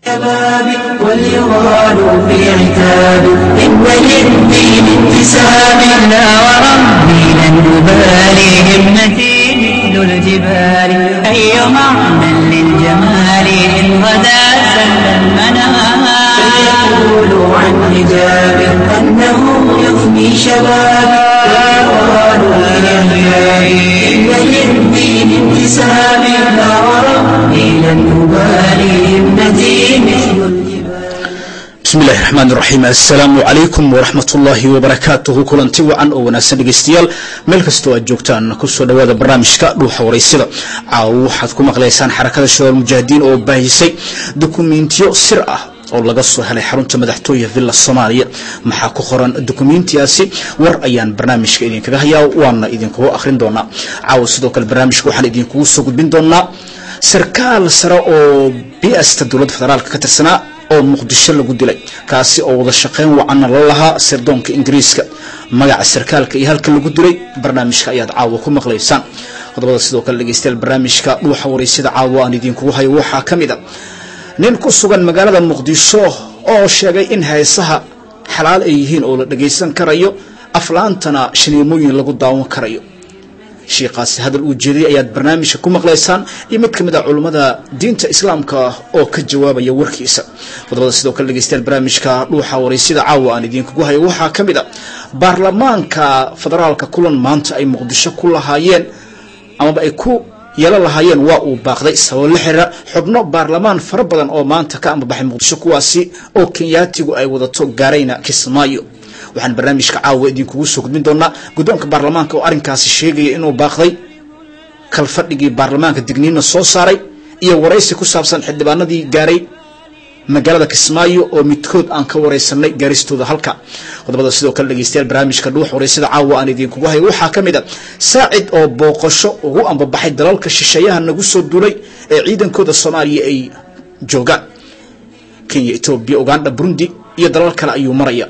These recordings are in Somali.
شبابي وليغالوا في عتابي إن للدين انتساب لا وربي لن أبالي همتي مثل الجبال أي معنى للجمال إن غدا سل المنام فليقولوا عن حجابي أنه يفني شبابي وليغالوا في عتابي إن للدين انتساب لا وربي لن أبالي همتي مثل الجبال bismi illahi raxmaan iraxiim assalaamu calaykum waraxmat ullaahi wabarakaatuhu kulanti wacan oo wanaagsan dhegeystayaal meel kastoo aad joogtaan kusoo dhawaada barnaamijka dhuuxa waraysida caawo waxaad ku maqlaysaan xarakada shabaab mujaahidiin oo baahisay dukumentiyo sir ah oo laga soo helay xarunta madaxtooya villa soomaaliya maxaa ku qoran dukumentiyaasi war ayaan barnaamijka idinkaga hayaa waana idinkugu akhrin doonaa caawo sidoo kale barnaamijka waxaan idinkugu soo gudbin doonaa sarkaal sare oo bista dowladda federaalk ka tirsanaa oo muqdisho lagu dilay kaasi oo wada shaqeyn wacanna la lahaa sirdoonka ingiriiska magaca sarkaalka iyo halka lagu dilay barnaamijka ayaad caawa ku maqlaysaan qodobada sidoo kale dhegeystayaal barnaamijka dhuuxa waraysida caawa aan idinkugu hayo waxaa ka mid a nin ku sugan magaalada muqdisho oo sheegay in heesaha xalaal ay yihiin oo la dhagaysan karayo aflaantana shaniimooyin lagu daawan karayo shiikaasi hadal uu jeediyay ayaad barnaamijka ku maqlaysaan iyo mid ka mid a culummada diinta islaamka oo ka jawaabaya warkiisa qodobada sidoo kale dhegeystayaal barnaamijka dhuuxa waraysida caawa aan idinkugu hayo waxaa ka mid a baarlamaanka federaalka kulan maanta ay muqdisho ku lahaayeen amaba ay ku yeelo lahaayeen waa uu baaqday sababo la xiriira xubno baarlamaan fara badan oo maanta ka ambabaxay muqdisho kuwaasi oo kenyaatigu ay wadato gaarayna kismaayo waxaan barnaamijka caawa idinkugu soo gudbin doonaa guddoonka baarlamaanka oo arrinkaasi sheegaya inuu baaqday kalfadhigii baarlamaanka digniinna soo saaray iyo waraysi ku saabsan xildhibaanadii gaaray magaalada kismaayo oo midkood aan ka waraysanay gaaristooda halka qodobada sidoo kale dhegeystayaal barnaamijka dhuux waraysada caawa aan idinkugu hayo waxaa ka mid a saacid oo booqasho ugu ambabaxay dalalka shisheeyaha nagu soo duulay ee ciidankooda soomaaliya ay joogaan kenya etoobiya uganda burundi iyo dalal kale ayuu maraya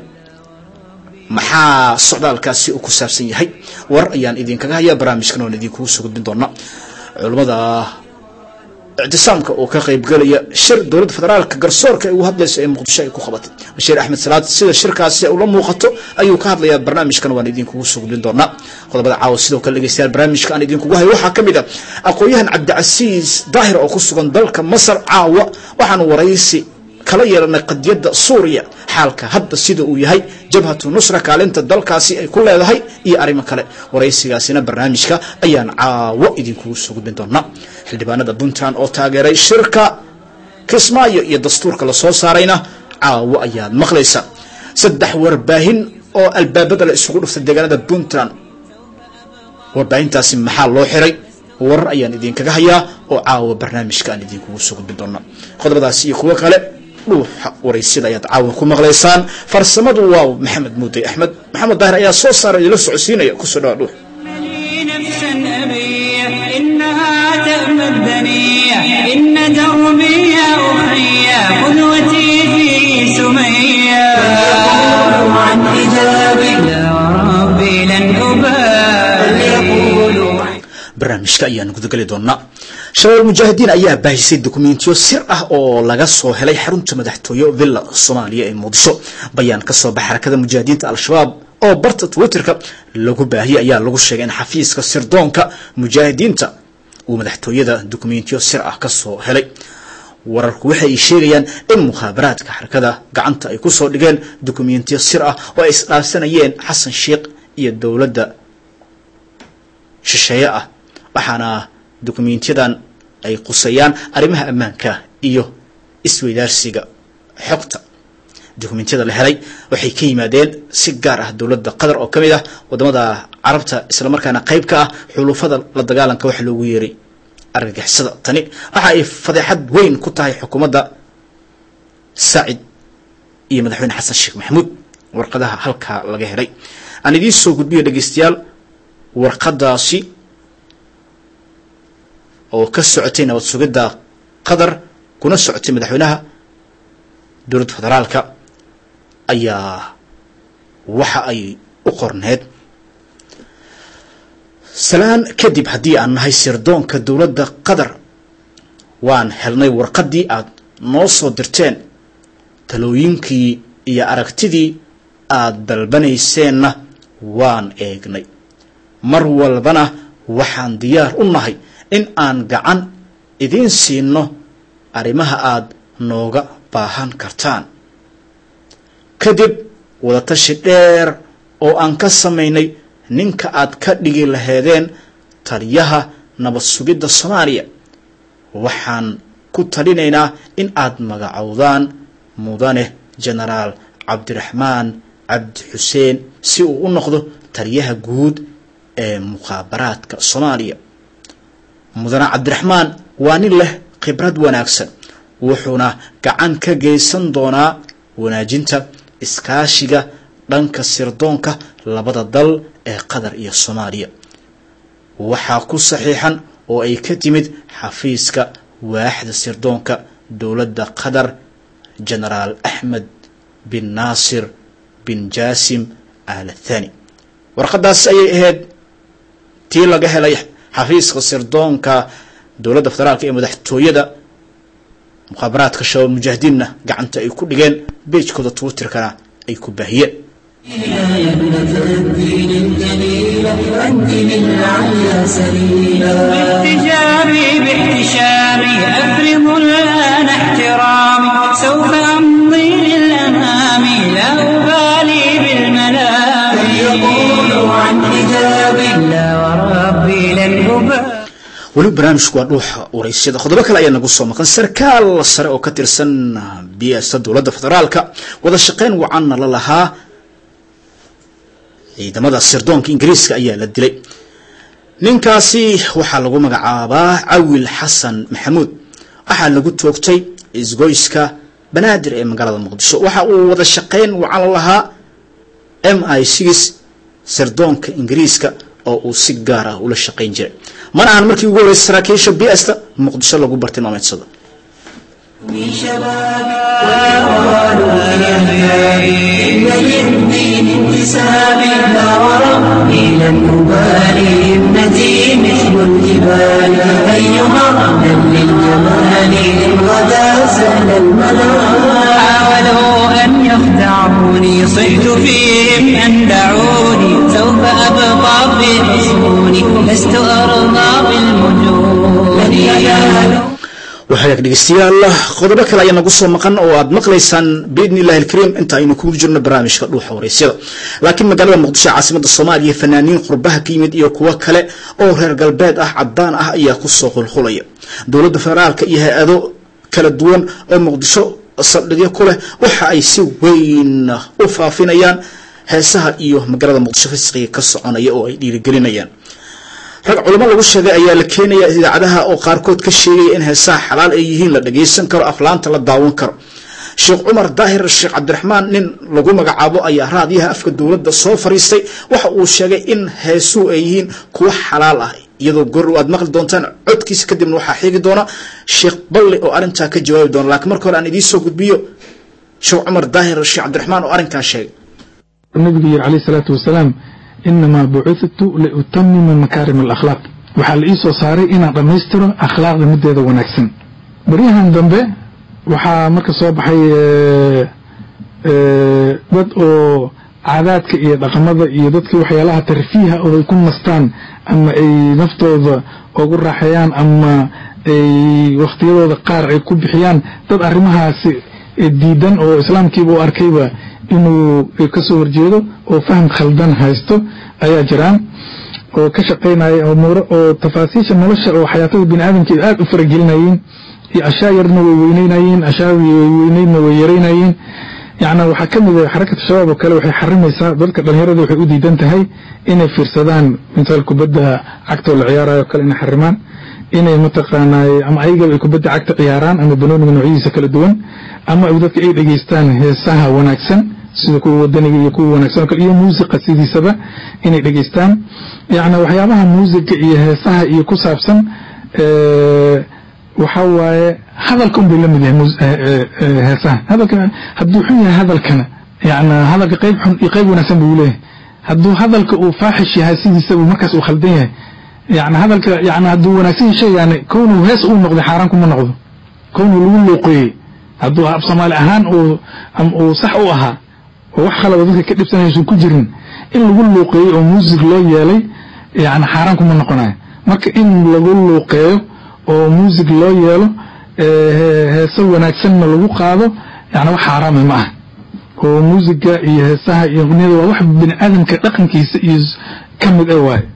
maxaa socdaalkaasi uu ku saabsan yahay war ayaan idinkaga hayaa barnaamijkan oan idinkugu soo gudbin doona culummada ictisaamka oo ka qaybgelaya shir dowladda federaalka garsoorka ay ugu hadlayso ee muqdisho ay ku qabatay bashiir axmed salaad sida shirkaasi ula muuqato ayuu ka hadlayaa barnaamijkan waan idinkugu soo gudbin doonaa qodobada caawa sidoo kale dhegeystayaal barnaamijka aan idinkugu hayo waxaa ka mid a aqoon-yahan cabdicasiis daahir oo ku sugan dalka masar caawa waxaanu waraysi kala yeelanay qadiyadda suuriya xaalka hadda sida uu yahay jabhatu nusra kaalinta dalkaasi ay ku leedahay iyo arrimo kale waraysigaasina barnaamijka ayaan caawo idinkugu soo gudbin doonaa xildhibaanada puntland oo taageeray shirka kismaayo iyo dastuurka lasoo saarayna caawo ayaad maqlaysa saddex warbaahin oo albaabada la isugu dhuftay deegaanada puntland warbaahintaasi maxaa loo xiray warar ayaan idinkaga hayaa oo caawa barnaamijka aan idinkugu soo gudbin doonaa qodobadaasi iyo kuwo kale dhuuxa waraysida ayaad caawa ku maqlaysaan farsamadu waa maxamed muuday axmed maxamed daahir ayaa soo saara idinla socodsiinaya kusoo dhawa dhuux لي نفسا أبية إنها تأمى الدنيا إن دربي يا أخي قدوتي في سمية فليقولوا عن حجابي لا وربي لن أبالي فليقولوا عن barnaamijka ayaan gudageli doonaa shabaab mujaahidiin ayaa baahisay dokumentiyo sir ah oo laga soo helay xarunta madaxtooye villa soomaaliya ee muqdisho bayaan ka soo baxa xarakada mujaahidiinta al-shabaab oo barta twitterka lagu baahiyay ayaa lagu sheegay in xafiiska sirdoonka mujaahidiinta uu madaxtooyada dokumentiyo sir ah ka soo helay wararku waxa ay sheegayaan in mukhaabaraadka xarakada gacanta ay kusoo dhigeen dokumentiyo sir ah oo ay isdhaafsanayeen xasan sheikh iyo dowladda shisheeye ah waxaana dokumentyadan ay qusayaan arrimaha ammaanka iyo isweydaarsiga xogta dokumentiyada la helay waxay ka yimaadeen si gaar ah dowladda qatar oo ka mid ah wadamada carabta islamarkaana qayb ka ah xulufada la dagaalanka waxa loogu yeeray argagixisada tani waxa ay fadeexad weyn ku tahay xukuumadda saacid iyo madaxweyne xasan sheekh maxamuud warqadaha halkaa laga helay aan idiin soo gudbiyo dhegeystayaal warqadaasi oo ka socotay nabad sugidda qatar kuna socotay madaxweynaha dowladda federaalka ayaa waxa ay u qorneed salaan kadib haddii aan nahay sirdoonka dowladda qatar waan helnay warqaddii aad noo soo dirteen talooyinkii iyo aragtidii aad dalbanayseenna waan eegnay mar walbana waxaan diyaar u nahay in aan gacan idiin siino arrimaha aad nooga baahan kartaan kadib wadatashi dheer oo aan ka samaynay ninka aad ka dhigi laheedeen taliyaha nabad sugidda soomaaliya waxaan ku talinaynaa in aad magacowdaan mudane genaraal cabdiraxmaan cabdi xuseen si uu u noqdo taliyaha guud ee mukhaabaraadka soomaaliya mudane cabdiraxmaan waa nin leh khibrad wanaagsan wuxuuna gacan ka geysan doonaa wanaajinta iskaashiga dhanka sirdoonka labada dal ee qatar iyo soomaaliya waxaa ku saxiixan oo ay ka timid xafiiska waaxda sirdoonka dowladda qatar genaraal axmed bin naasir bin jaasim al thani warqadaas ayay ahayd tii laga helay xafiiska sirdoonka dowladda federaalk ee madaxtooyada mukhaabaraadka shabaab mujaahidiinna gacanta ay ku dhigeen beejkooda twitterkana ay ku baahiyeen يا ابنة الدين الجليل أنت للعليا سبيلا باحتجابي باحتشامي أفرض الآن احترامي سوف أمضي للأمام لا أبالي بالملام يقولوا عن حجابي لا وربي لن أبالي weli barnaamijku waa dhuuxa waraysyada qodobo kale ayaa nagu soo maqan sarkaal sare oo ka tirsan biyasta dowladda federaalka wada shaqayn wacanna la lahaa ciidamada sirdoonka ingiriiska ayaa la dilay ninkaasi waxaa lagu magacaabaa cawil xasan maxamuud waxaa lagu toogtay isgoyska banaadir ee magaalada muqdisho waxa uu wada shaqayn wacan la lahaa m i six sirdoonka ingiriiska oo uu si gaar ah ula shaqayn jiray mana ahan markii ugu horreysay saraakiisha bsta muqdisho lagu bartilmaameedsado في شبابي والأوان يهيئ إن للدين انتسابي لا وربي لن أبالي ابنتي مثل الجبال أيها من للجمال إن غدا سهل المنام حاولوا أن يخدعوني صحت فيهم أن دعوني سوف أبقى في حصوني لست أرضى بالمجون لن ينالوا waxaag dhegeystayaal qodobo kale ayaa nagu soo maqan oo aad maqlaysaan biidni illahi alkariim inta aynu kugu jirno barnaamijka dhuuxa waraysyada laakiin magaalada muqdisho caasimada soomaaliya fanaaniin qurbaha ka yimid iyo kuwo kale oo reer galbeed ah cadaan ah ayaa kusoo qulqulaya dowladda federaalka iyo hay-ado kala duwan oo muqdisho saldhigyo ku leh waxa ay si weyn u faafinayaan heesaha iyo magaalada muqdisho fisqiga ka soconaya oo ay dhiirigelinayaan rag culamo lagu sheegay ayaa la keenaya idaacadaha oo qaarkood ka sheegaya in heesaha xalaal ay yihiin la dhagaysan karo aflaanta la daawan karo sheekh cumar daahir sheekh cabdiraxmaan nin lagu magacaabo ayaa raadiyaha afka dowladda soo fariistay waxa uu sheegay in heesuhu ay yihiin kuwo xalaal ah iyadoo gor aad maqli doontaan codkiisa kadibna waxaa xigi doona sheekh balli oo arrintaa ka jawaabi doona laakiin marka hore aan idiin soo gudbiyo sheekh cumar daahir sheekh cabdiraxmaan oo arrinkaa sheegay nabigu yiri calayhi salaatu wasalaam inamaa bucithtu liutamima makaarim alakhlaaq waxaa la ii soo saaray inaan dhammaystiro akhlaaqda middeeda wanaagsan baryahan dambe waxaa marka soo baxay dad oo caadaadka iyo dhaqamada iyo dadkii waxyaalaha tarfiiha oo ay ku nastaan ama ay naftooda ugu raaxeeyaan ama ay wakhtiyadooda qaar ay ku bixiyaan dad arrimahaasi diidan oo islaamkiiba u arkayba inuu kasoo horjeedo oo faham khaldan haysto ayaa jiraan oo ka shaqaynaya umuuro oo tafaasiisha nolosha oo xayaatada bini aadamka aada u faragelinayeen iyo ashaa yarna way weyneynayeen ashaa weyneydna way yaraynayeen yacni waxaa ka mid ah xarakata shabaab oo kale waxay xarimaysaa dadka dhalinyarada waxay u diidan tahay inay fiirsadaan misaal kubadda cagta oo la ciyaarayo kale inay xarimaan inay mataqaanay ama ayagaba ay kubadda cagta ciyaaraan ama banooniga noocyadiisa kala duwan ama dadka ay dhegeystaan heesaha wanaagsan sida kuwa wadaniga iyo kuwa wanaagsan oo kale iyo muusiqa sidiisaba inay dhegeystaan yacni waxyaabaha muusiga iyo heesaha iyo ku saabsan waxa waaye hadalka un bay la mid yahay heesaha hadalka hadduu xun yahay hadalkana yani hadalka qayb xun iyo qayb wanaagsan buu leeyahay hadduu hadalka uu faaxish yahay sidiisaba markaas uu khaldan yahay yani hadalka yani hadduu wanaagsan yahay shaygaani kownuu hees uu noqday xaaraan kuma noqdo kownuu lagu luuqeeyey hadduu af soomaali ahaan uu uu sax u ahaa oo wax khalaba dadka ka dhibsanaysan ku jirin in lagu luuqeeyo oo muusig loo yeelay yani xaaraan kuma noqonayo marka in lagu luuqeeyo oo muusig loo yeelo heese wanaagsanna lagu qaado yani wax xaaraama ma ah oo muusiga iyo heesaha iyo niyada waa wax bini aadamka dhaqankiisa iyo ka mid a waaye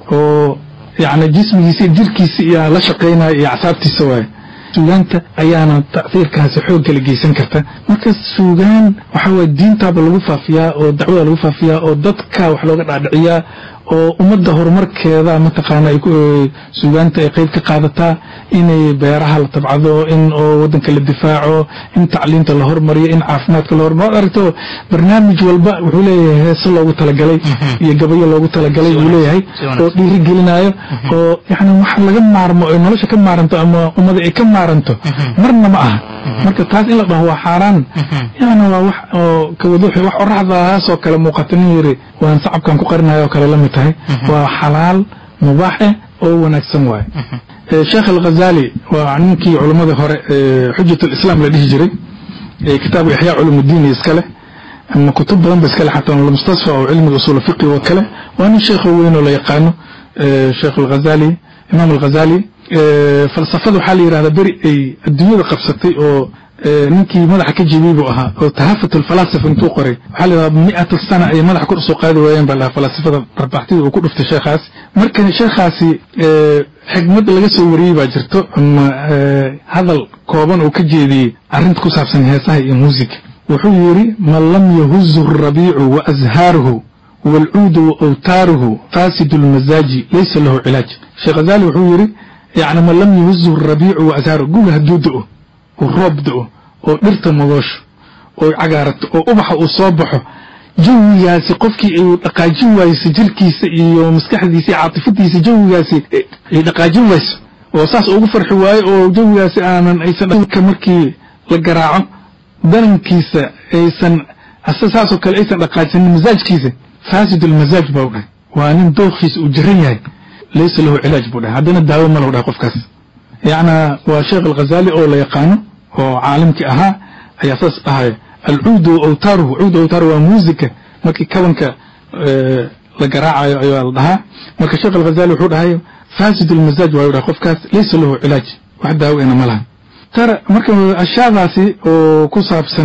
oo yani jismigiisa iyo jirkiisa iyo la shaqaynaya iyo acsaabtiisa waaye suugaanta ayaana tacsiirkaasi xoog kala geysan karta marka suugaan waxa waye diintaaba lagu faafiyaa oo dacwada lagu faafiyaa oo dadka wax looga dhaadhiciyaa oo ummadda horumarkeeda mataqaana ay suugaanta ay qayb ka qaadataa inay beeraha la tabcado in oo wadanka la difaaco in tacliinta la hormariyo in caafimaadka la hormariyo aragto barnaamij walba wuxuu leeyahay heese loogu talagalay iyo gabayo loogu talagalay uu leeyahay oo dhiiri gelinayo oo yani wax laga maarmo oo nolosha ka maaranto ama ummada ay ka maaranto marna ma aha marka taas in la dhaho waa xaaraan yani waa wax oo kawaduuxi wax oraxdaasoo kale muuqata nin yiri waan sacabkan ku qarinayo oo kale la mid tahay waa xalaal mubaaxe oo wanaagsan waaye sheekh alghazali waa ninkii culamadii hore xujat lislaam la dhihi jiray kitaabu ixyaa culumudiin iskale ama kutub badan ba iskale xataa mustasfa oo cilmiga usul fiqi oo kale waa nin sheekh weyn oo la yaqaano sheekh alghazali imaam alghazali falsafada waxaa la yidhahdaa beri ay adduunyada qabsatay oo ninkii madaxa ka jebiyey buu ahaa oo tahafut alfalaasifa intuu qoray waxaa la yidhahdaa mi'ata sana ay madaxa kor usoo qaadi waayeen baa lahaa falaasifada barbaxtida uu ku dhuftay sheekhaas marka sheekhaasi xigmad laga soo wariyey baa jirto ama hadal kooban uu ka jeediyey arrinta ku saabsan heesaha iyo muusiga wuxuu yidhi man lam yahuzu rabiicu wa azhaaruhu waalcuudu wa awtaaruhu faasidu lmasaaji laysa lahu cilaaj sheekh ghazali wuxuu yidhi yani man lam yahuzu rabiicu wa azhaaruhu guga hadduu da'o uu roob da'o oo dhirta madoosho oo cagaarato oo ubaxa uu soo baxo jawigaasi qofkii ay dhaqaajin wayso jirkiisa iyo maskaxdiisa iyo caatifadiisa jawigaasi ay dhaqaajin wayso oo saas ugu farxi waayo oo jawigaasi aanan aysan markii la garaaco danankiisa aysan saasoo kale aysan dhaqaajinin masaajkiisa faasid almasaaj baa u dhahay waa nin dookhiisa uu jiran yahay laysa lahu cilaaj buu dhahay haddana daawo ma lahu dhahay qofkaas yacna waa sheekh alghazali oo la yaqaano oo caalimkii ahaa ayaa saas dhahaya alcuudu awtaaruhu cuud awtaaru waa muusika markii kabanka la garaacayo ayaa la dhahaa marka sheekh alghazali wuxuu dhahay faasid almasaaj waa dhahay qofkaas laysa lahu cilaaj wax daawo ina ma laha tara marka ashyaadaasi oo ku saabsan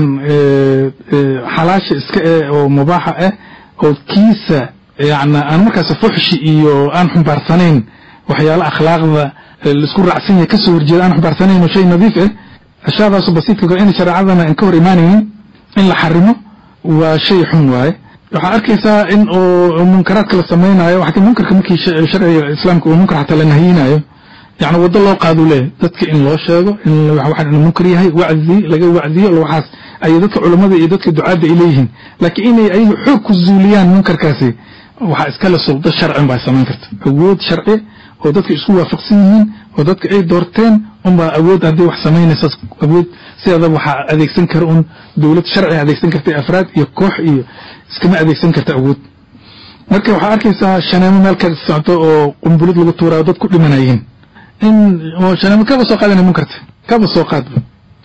xalaasha iska eh oo mubaaxa ah oo kiisa yani aan markaas fuxshi iyo aan xumbaarsanayn waxyaala akhlaaqda laisku raacsan yahay kasoo horjeeda aan xumbaarsanayn oo shay nadiif ah ashyaadaasu basiidka in shareecadana aan ka hor imaanaynin in la xarimo waa shay xun waaye waxaa arkaysaa in oo munkaraadka la samaynayo waxaa munkarka markii sharciga islaamka uu munkar xataa la nahiyinayo yani waddo loo qaadu leeyahy dadka in loo sheego in waxaan inuu munkar yahay wacdi laga wacdiyo waxaas ay dadka culammada iyo dadka ducaadda ay leeyihiin laakiin inay ayagu xoog ku zuuliyaan munkarkaasi waxaa iskale suldo sharcin baa samayn karta awood sharci oo dadka isku waafaqsan yihiin oo dadka ay doorteen unbaa awood haddii wax samaynaysa awood sideedaba waxaa adeegsan kara un dowlad sharci adeegsan karta afraad iyo koox iyo iskama adeegsan karta awood marka waxaa arkaysaa shaneemo meel ka socto oo qumbulid lagu tuuraayo dad ku dhimanayeen in shaneemo kaba soo qaadana munkarta kaba soo qaadba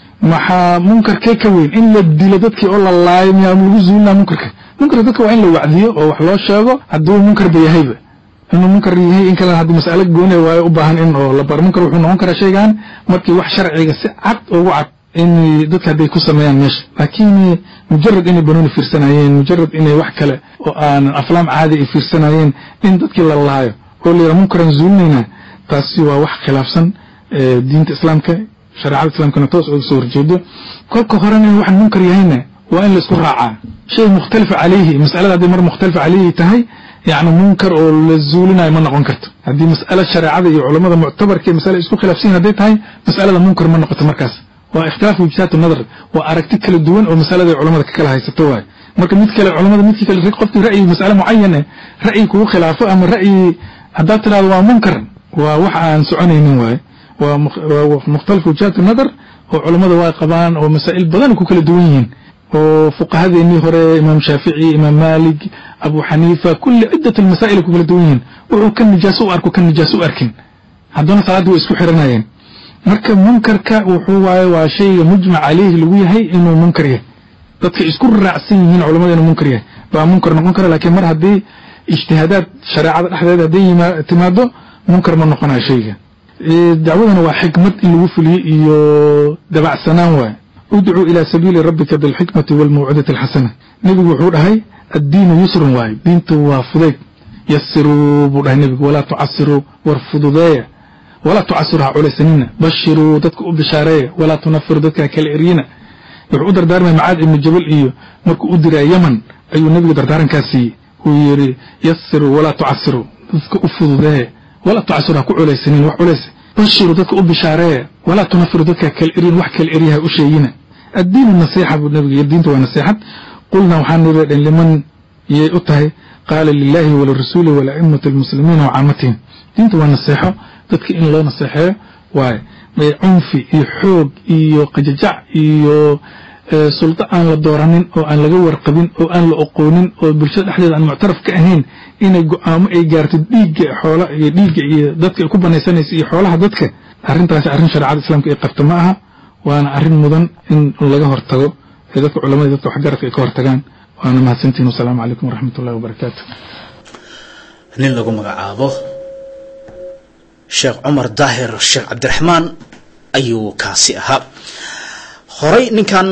maxaa munkarkee ka weyn in la dilo dadkii oo la laayo miyaa lagu zuulinaa munkarka munkarka dadka waa in la wacdiyo oo wax loo sheego hadduu munkarba yahayba inuu munkar yahay in kale haddii mas'alo gooni waayo u baahan in oo la baro munkar wuxuu noqon karaa shaygan markii wax sharciga si cad ugu cad in dadka hadday ku sameeyaan meesha laakiin mujarad inay banooni fiirsanayeen mujarad inay wax kale oo aanan aflaam caadi ay fiirsanayeen in dadkii la laayo oo la yidhaha munkaran zuulinaynaa taasi waa wax khilaafsan diinta islaamka shareecada islaamkana toos uga soo horjeedo kolka horena in waxaan munkar yahayna waa in la isku raacaa shay mukhtalifa calayhi mas'alada hadday mar mukhtalifa calayhi tahay yacni munkar oo la zuulinayo ma noqon karto haddii mas'alo shareecada iyo culamada muctabarka mas'ale isku khilaafsan hadday tahay mas'alada munkar ma noqoto markaas waa ikhtilaaf wijhaat nadar waa aragti kala duwan oo masalada culamada ka kala haysato waaye marka mid kale culamada midkii kale qofkii ra'yi mas'ale mucayan eh ra'yi kugu khilaafo ama ra'yi haddaad tidhahdo waa munkar waa wax aan soconaynin waaye waa mukhtalif wijhaat nadar oo culamada waa qabaan oo masaa'il badan ku kala duwan yihiin oo fuqahadeennii hore imaam shaafici imaam maalik abu xaniifa kulli ciddat almasaa'il ku kala duwan yihiin wuxuu kan nijaaso u arko kan nijaaso u arkin haddana salaaddii way isku xiranayeen marka munkarka wuxuu waaye waa shayga mujmac caleyhi lagu yahay inuu munkar yahay dadka isku raacsan yihiin culamada inuu munkar yahay baa munkar noqon kara laakiin mar haddii ijtihaadaad shareecada dhexdeeda hadday yima- timaado munkar ma noqonayo shayga Ee, dacwadana waa xikmad in lagu fuliyo iyo dabacsanaan waaye udcuu ilaa sabiili rabbika bilxikmati walmawcidati alxasana nebigu wuxuu dhahay addiinu yusrun waaye diintu waa fudayd yasiruu buu dhahay nebigu walaa tucasiruu war fududeeya walaa tucasiruu ha culaysanina bashiruu dadka u bishaareeya walaa tunafiru dadka ha kala eryina wuxuu u dardaarmay macaad ibnu jabal iyo markuu u diraa yaman ayuu nebigu dardaarankaa siiyey uu yidhi yasiruu walaa tucasiruu dadka u fududeeya walaa tucasiruu ha ku culaysanin wax culays bashiruu dadka u bishaareeya walaa tunafiru dadka ha kala eryin wax kala eryaha u sheegina addiinu nasiixa buu nebigu yidhi diinta waa nasiixad qulna waxaan nidhi dhan liman yay u tahay qaala lilahi walirasuuli walaimati almuslimiina wacaamatihim diinta waa naseexo dadka in loo naseexeeyo waaye may cunfi iyo xoog iyo qajajac iyo ee, suldo aan la dooranin oo aan laga warqabin oo aan la oqoonin oo bulshada dhexdeeda aan muctaraf ka ahayn inay go-aamo ay gaarto dhiigga xoola iyo dhiigga iyo dadka ay ku banaysanaysa iyo xoolaha dadka arrintaasi arrin shareecada islaamka ay qabta ma aha waana arrin mudan in laga hortago ee dadka culamada dadka waxgaradka ay ka hortagaan waana mahadsantihin wasalaamu calaykum waraxmat ullahi wabarakaatu nin lagu magacaabo sheekh cumar daahir sheekh cabdiraxmaan ayuu kaasi ahaa horey ninkan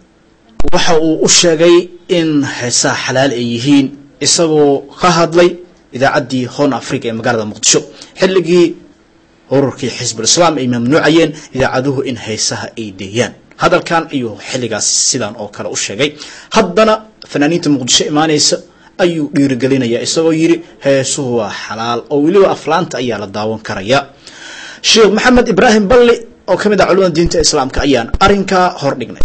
waxa uu u sheegay in heesaha xalaal ay yihiin isagoo ka hadlay idaacaddii hoon africa ee magaalada muqdisho xilligii ururkii xisbulislaam ay mamnuucayeen idaacaduhu in heesaha ay deeyaan hadalkan ayuu xilligaas sidan oo kale u sheegay haddana fanaaniinta muqdisho imaanaysa ayuu dhiirigelinaya isagoo yidhi heesuhu waa xalaal oo weliba aflaanta ayaa la daawan karaya sheekh maxamed ibraahim balli oo ka mid ah culimada diinta islaamka ayaan arrinkaa hor dhignay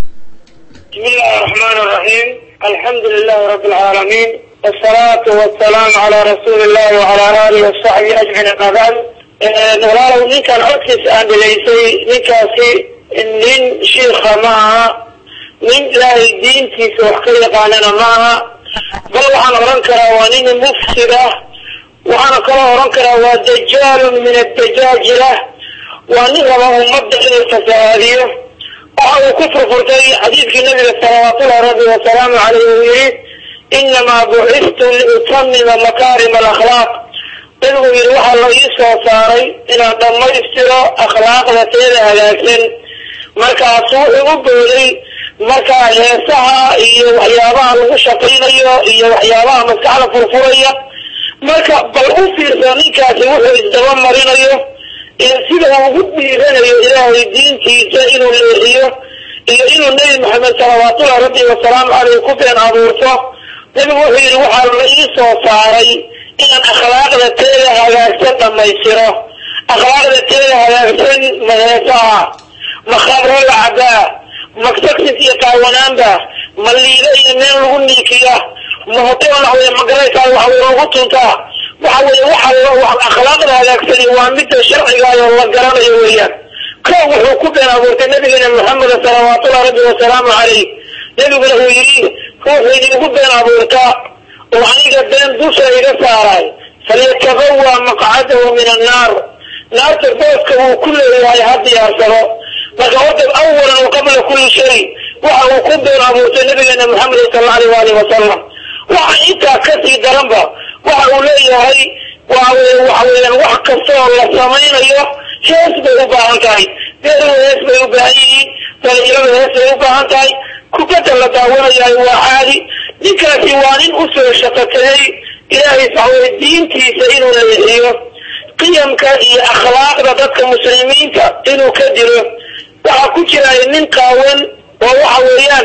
بسم الله الرحمن الرحيم الحمد لله رب العالمين والصلاة والسلام على رسول الله وعلى آله وصحبه أجمعين أما بعد walaalow ninkan codkiis aan dhegaysay ninkaasi nin shiikha maaha nin ilaahay diintiisa wax ka yaqaanana maaha bal waxaan odhan karaa waa nin mufsid ah waxaana kaloo odhan karaa waa dajaalun min addajaajila waa nin raba ummadda inuu fasahaadiyo waxa uu ku furfurtay xadiidkii nabiga salawaatullahi rabbi wasalaamu caleyh uu yihi inamaa bucistu liutamima makaarima alakhlaaq nabigu yidhi waxaa la ii soo saaray inaan dhammaystiro akhlaaqda teeda hagaagsan markaasuu igu booday markaa heesaha iyo waxyaabaha lagu shaqaynayo iyo waxyaabaha maskaxda furfuraya marka bal u fiirsa ninkaasi wuxuu isdaba marinayo iyo sida uu ugu dhiiranayo ilaahay diintiisa inuu leexiyo iyo inuu nebi maxamed salawaatullahi rabbi wasalaamu caleyh ku been abuurto nabigu wuxuu yidhi waxaa la ii soo saaray inaan akhlaaqda teeda hagaagsan dhammaystiro akhlaaqda teeda hagaagsan ma heesaha ma khamro la cabaa ma saksis iyo qaawanaanba ma liida iyo meel lagu niikiya ma hotel waxweye magaraysaa waxweye lagu tuntaa waxa weye waxa akhlaaqda hagaagsani waa midda sharcigaayoo la garanayo weeyaan ko wuxuu ku been abuurtay nabigeena maxameda salawaatullahi rabbi wasalaamu caleyh nabiguna uu yidhi ruuxuu idinku been abuurtaa oo aniga been dusha iga saaray falyatabawa maqcadahu min annaar naarta booska uu ku leeyahay ha diyaarsado marka horta awalan wa qabla kulli shay waxa uu ku been abuurtay nabigeena maxamed sal alla aleyh waalih wasalam waxa intaa kasii daranba waxa uu leeyahay waaweye waxa weeyaan wax kasta oo la samaynayo hees bay u baahan tahay beeruhu hees bay u baahan yihiin dhalinyaradu hees bay u baahan tahay kubadda la daawanayahay waa caadi ninkaasi waa nin usoo shaqategay ilaahay waxaweye diintiisa inuu leexiyo qiyamka iyo akhlaaqda dadka muslimiinta inuu ka dilo waxaa ku jiraya nin qaawan oo waxa weeyaan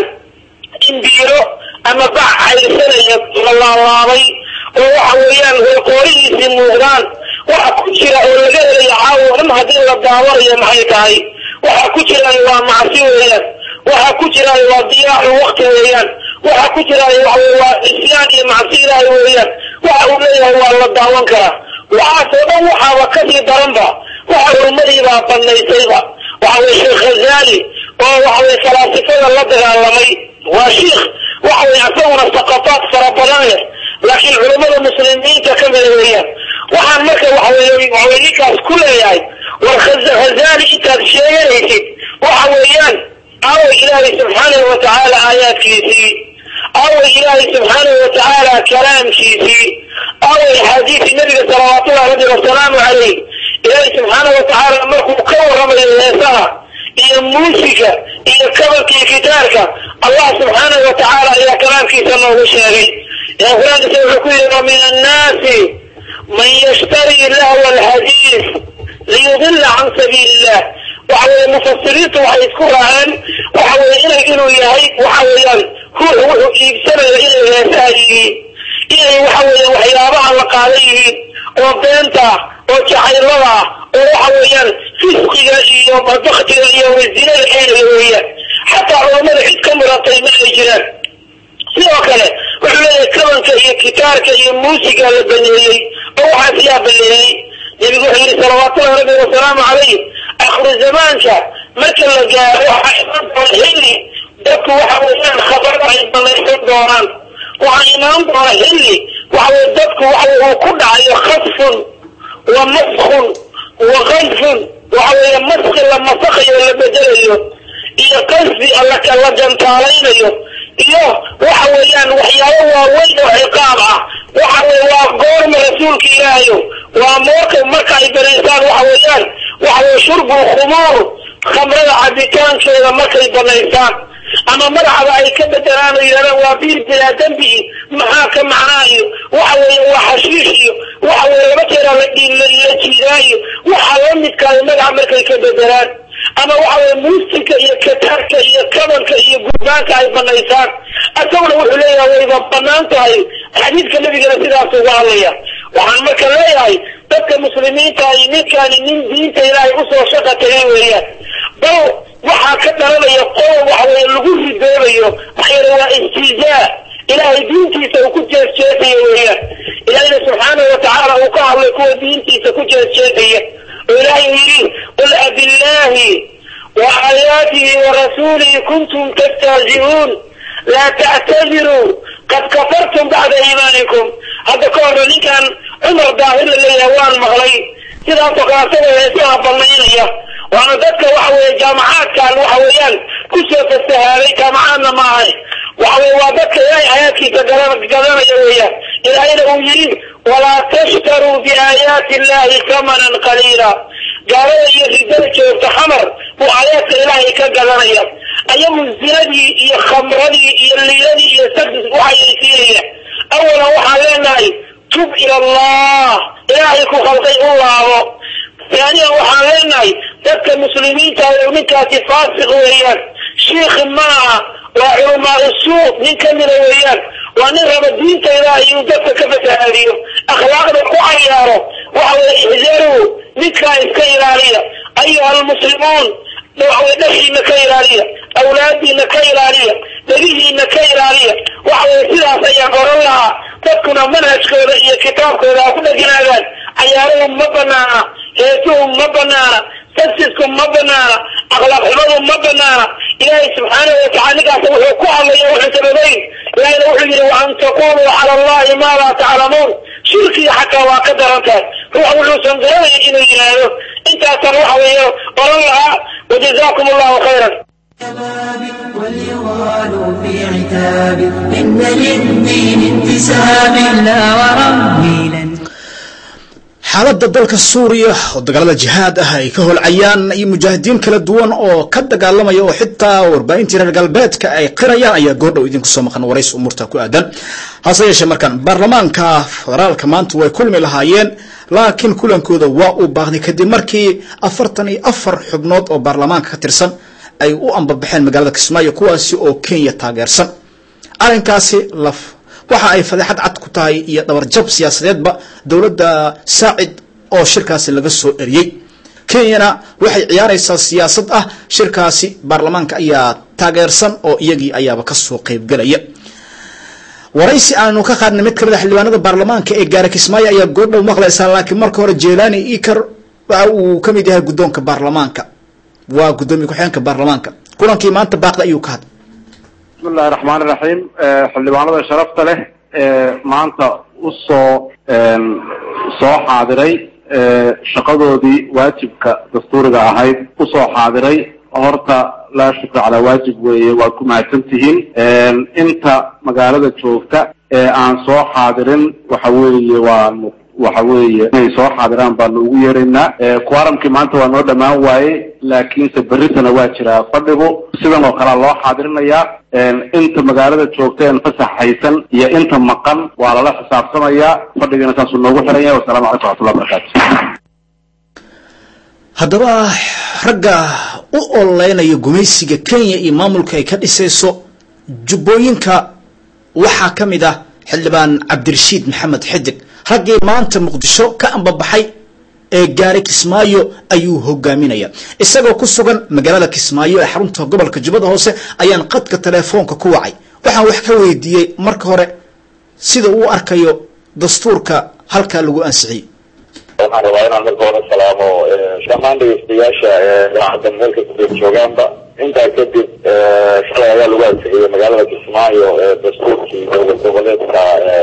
imbiiro ama bac cayrsanaya la laalaabay oo waxa weeyaan qoorihiisii muuqdaan waxa ku jira oo laga helaya caawo dhan haddii la daawanayo maxay tahay waxa ku jiraayo waa macsi weeyaan waxa ku jiraayo waa diyaacu wakti weeyaan waxa ku jiraayo waxaweye waa isyaan iyo macsi ilaahay weeyaan waxa uu leeyahay waa la daawan karaa waxaasoo dhan waxaaba kasii daranba waxa urmadiibaa banaysayba waxa weye sheekh khazali oo waxaweye falaasifada la dagaalamay waa shiikh waxaweye asaguna saqafaad fara badan leh laakiin culammada muslimiinta ka mida weeyaan waxaan marka waxaweye waxaweye ninkaas ku leeyahay war khazali intaad sheeganaysid waxa weeyaan away ilaahay subxaanahu watacaala aayaadkiisii away ilaahay subxaanahu watacaala kalaamkiisii away axaadiisi nabiga salawaatullahi rabbi wasalaamu calayh ilaahay subxaanahu watacaala markuu ka warramayo heesaha iyo muusiga iyo kabanka iyo gitaarka allah subxaanahu watacaala ayaa kalaamkiisa noogu sheegay ee qur-aankiisa wuxuu ku yidhi wa min annaasi man yashtari lahwa alhadiis liyudila can sabiili illah waxa weeye mufasiriintu waxay isku raaceen waxa weeye inay inuu yahay waxa weeyaan ruuxu wuxuu iibsanaya inay heesaha yihiin inay waxa weeye waxyaabaha la qaada yihiin oo beenta oo jacaylada oo waxa weeyaan fisqiga iyo baktiga iyo wazinada aynaya weeyaan xataa culammada cid ka muratay ma ay jiraan sidoo kale wuxuu leeyahay kabanka iyo gitaarka iyo muusiga la baneeyey oo waxaas yaa baneeyey nebigu wuxuu yidhi salawaatullahi rabbi wasalaamu calayh akhiru zamaanka marka la gaaro waxaa iman doona xilli dadku waxa weeyaan khabarada ay banaysan doonaan waxaa imaan doona xilli waxa weye dadku waxa uu ku dhacayo khasfun wa maskun wa qadfun waxa weeye maski la masakayo la bedelayo iyo qasfi la gantaalaynayo iyo waxa weeyaan waxyaabo waaweyn oo ciqaab ah waxa weye waa goorma rasuulka ilaahayo waa moorka marka ay banaysaan waxa weeyaan waxa weye shurbu khumuur khamrada cabitaankeeda markay banaysaan ama magacda ay ka bedelaan oo yidhahdaan waa biir bilaa dembi maxaa ka macnaa iyo waxa weeye waa xashiish iyo waxa weye laba jeeraa la la jiidaayo waxaa la midkaayo magaca markay ka bedelaan ama waxa weye muusika iyo kataarka iyo kabanka iyo gurbaanka ay banaysaan asaguna wuxuu leeyahay wayba banaan tahay xadiidka nabigana sidaas uga hadlaya waxaan marka leeyahay dadka muslimiinta ay ninkaani nin diinta ilaahay usoo shaqa tagay weeyaan bal waxaa ka dhalanaya qodob waxa weye lagu ridoobayo maxaa yeele waa istijaa ilaahay diintiisa uu ku jeesjeesayo weeyaan ilaahayna subxaanahu watacaala uu ka hadlay kuwa diintiisa ku jeesjeesaya oo ilaahay yidhi qul abillahi wa aayaatihi wa rasuulihi kuntum tastahzi'uun laa tactadiruu qad kafartum bacda iimaanikum hadda ka horna ninkan cumar daahir la leeyahay waan maqlay sidaasoo kale asagoo heesaha banaynaya waana dadka waxa weeye jaamacaadkan waxa weeyaan kusoo fasahaaday jaamacaadna ma ahay waxa weye waa dadka ilaahay aayaadkiisa gadanaya weeyaan ilaahayna uu yidhi walaa tashtaruu biaayaati illahi tamanan qaliila gaalada iyo ridada joogta xamar buu aayaadka ilaahay ka gadanaya ayagu zinadii iyo khamradii iyo liiladii iyo sadis waxayaysiinaya awalan waxaan leenahay tub ila allah ilaahay ku khalqay u laabo taaniyan waxaan leenahay dadka muslimiinta ninkaasi faasiq weeyaan shiikhi maaha waa culamaa usuuq nin kamida weeyaan waa nin raba diinta ilaahay inuu dadka ka fasahaadiyo akhlaaqda ku cayaaro waxa weye ixdaruu ninkaa iska ilaaliya ayuha almuslimuun waxaweye dhashiina ka ilaaliya awlaadiina ka ilaaliya dhegihiina ka ilaaliya waxa weye sidaas ayaan oran lahaa dadkuna manhajkooda iyo kitaabkooda ha ku dheganaadaan cayaaruhu ma banaana heesuhu ma banaana sasisku ma banaana akhlaaq xumadu ma banaana ilaahay subxaanahu watacala ninkaas wuxuu ku hadlaya wuxuu sababayn ilaahayna wuxuu yidhi wa an taquluu cala allahi ma laa taclamuun shirkiga xataa waa ka daran tahay ruux wuxuusan garanaya inuu yidhaahdo intaasan waxa weeye oran lahaa wajazakum allahu khayran واليغال في عتاب إن للدين انتساب لا وربي لن xaaladda dalka suuriya oo dagaalada jihaad ah ay ka holcayaan iyo mujaahidiin kala duwan oo ka dagaalamaya oo xitaa warbaahintii reer galbeedka ay qirayaan ayaa goordhow idinku soo maqan warays umuurta ku aadan hase yeeshee markaan baarlamaanka federaalka maanta way kulmi lahaayeen laakiin kulankooda waa uu baaqday kadib markii afartan iyo afar xubnood oo baarlamaanka ka tirsan ay u ambabaxeen magaalada kismaayo kuwaasi oo kenya taageersan arrinkaasi laf waxa ay fadeexad cad ku tahay iyo dhabarjab siyaasadeedba dowladda saacid oo shirkaasi laga soo eriyey kenyana waxay ciyaaraysaa siyaasad ah shirkaasi baarlamaanka ayaa taageersan oo iyagii ayaaba kasoo qeybgelaya waraysi aanu ka qaadnay mid kamid a xildhibaanada baarlamaanka ee gaara kismaayo ayaa goordhow maqlaysaa laakiin marka hore jelani ikar waxa uu ka mid yahay guddoonka baarlamaanka waa guddoomiye ku-xigeenka baarlamaanka kulankii maanta baaqda ayuu ka hadlay bismi illahi raxmaan iraxiim xildhibaanada sharafta leh ee maanta usoo soo xaadiray shaqadoodii waajibka dastuuriga ahayd usoo xaadiray horta laa shukra calaa waajib weeye waad ku mahadsan tihiin inta magaalada joogta ee aan soo xaadirin waxa weeye waanu waxa weeye inay soo xaadiraan baanu ugu yeeraynaa quoramkii maanta waa noo dhammaan waaye laakiinse berritana waa jiraa fadhigu sidan oo kalea loo xaadirinayaa inta magaalada joogta en fasax haysan iyo inta maqan waa lala xisaabtamayaa fadhigiina saasuu noogu xiran yahay wasalaamu calaykum waxatullah barakatu haddaba ragga u ololeynaya gumaysiga kenya iyo maamulka ay ka dhisayso jubbooyinka waxaa ka mid ah xildhibaan cabdirashiid maxamed xidig raggii maanta muqdisho ka ambabaxay ee gaaray kismaayo ayuu hogaaminaya isagoo ku sugan magaalada kismaayo ee xarunta gobolka jubbada hoose ayaan qadka telefoonka ku wacay waxaan wax ka weydiiyey marka hore sida uu arkayo dastuurka halkaa lagu ansixiyey waxaan rabaa inaan marka hore salaamo dhammaan dhegeystayaasha idaacadda meelka kudee joogaanba intaa kadib shalay ayaa lagu ansixiyey magaalada kismaayo ee dastuurkii dowlad goboleedka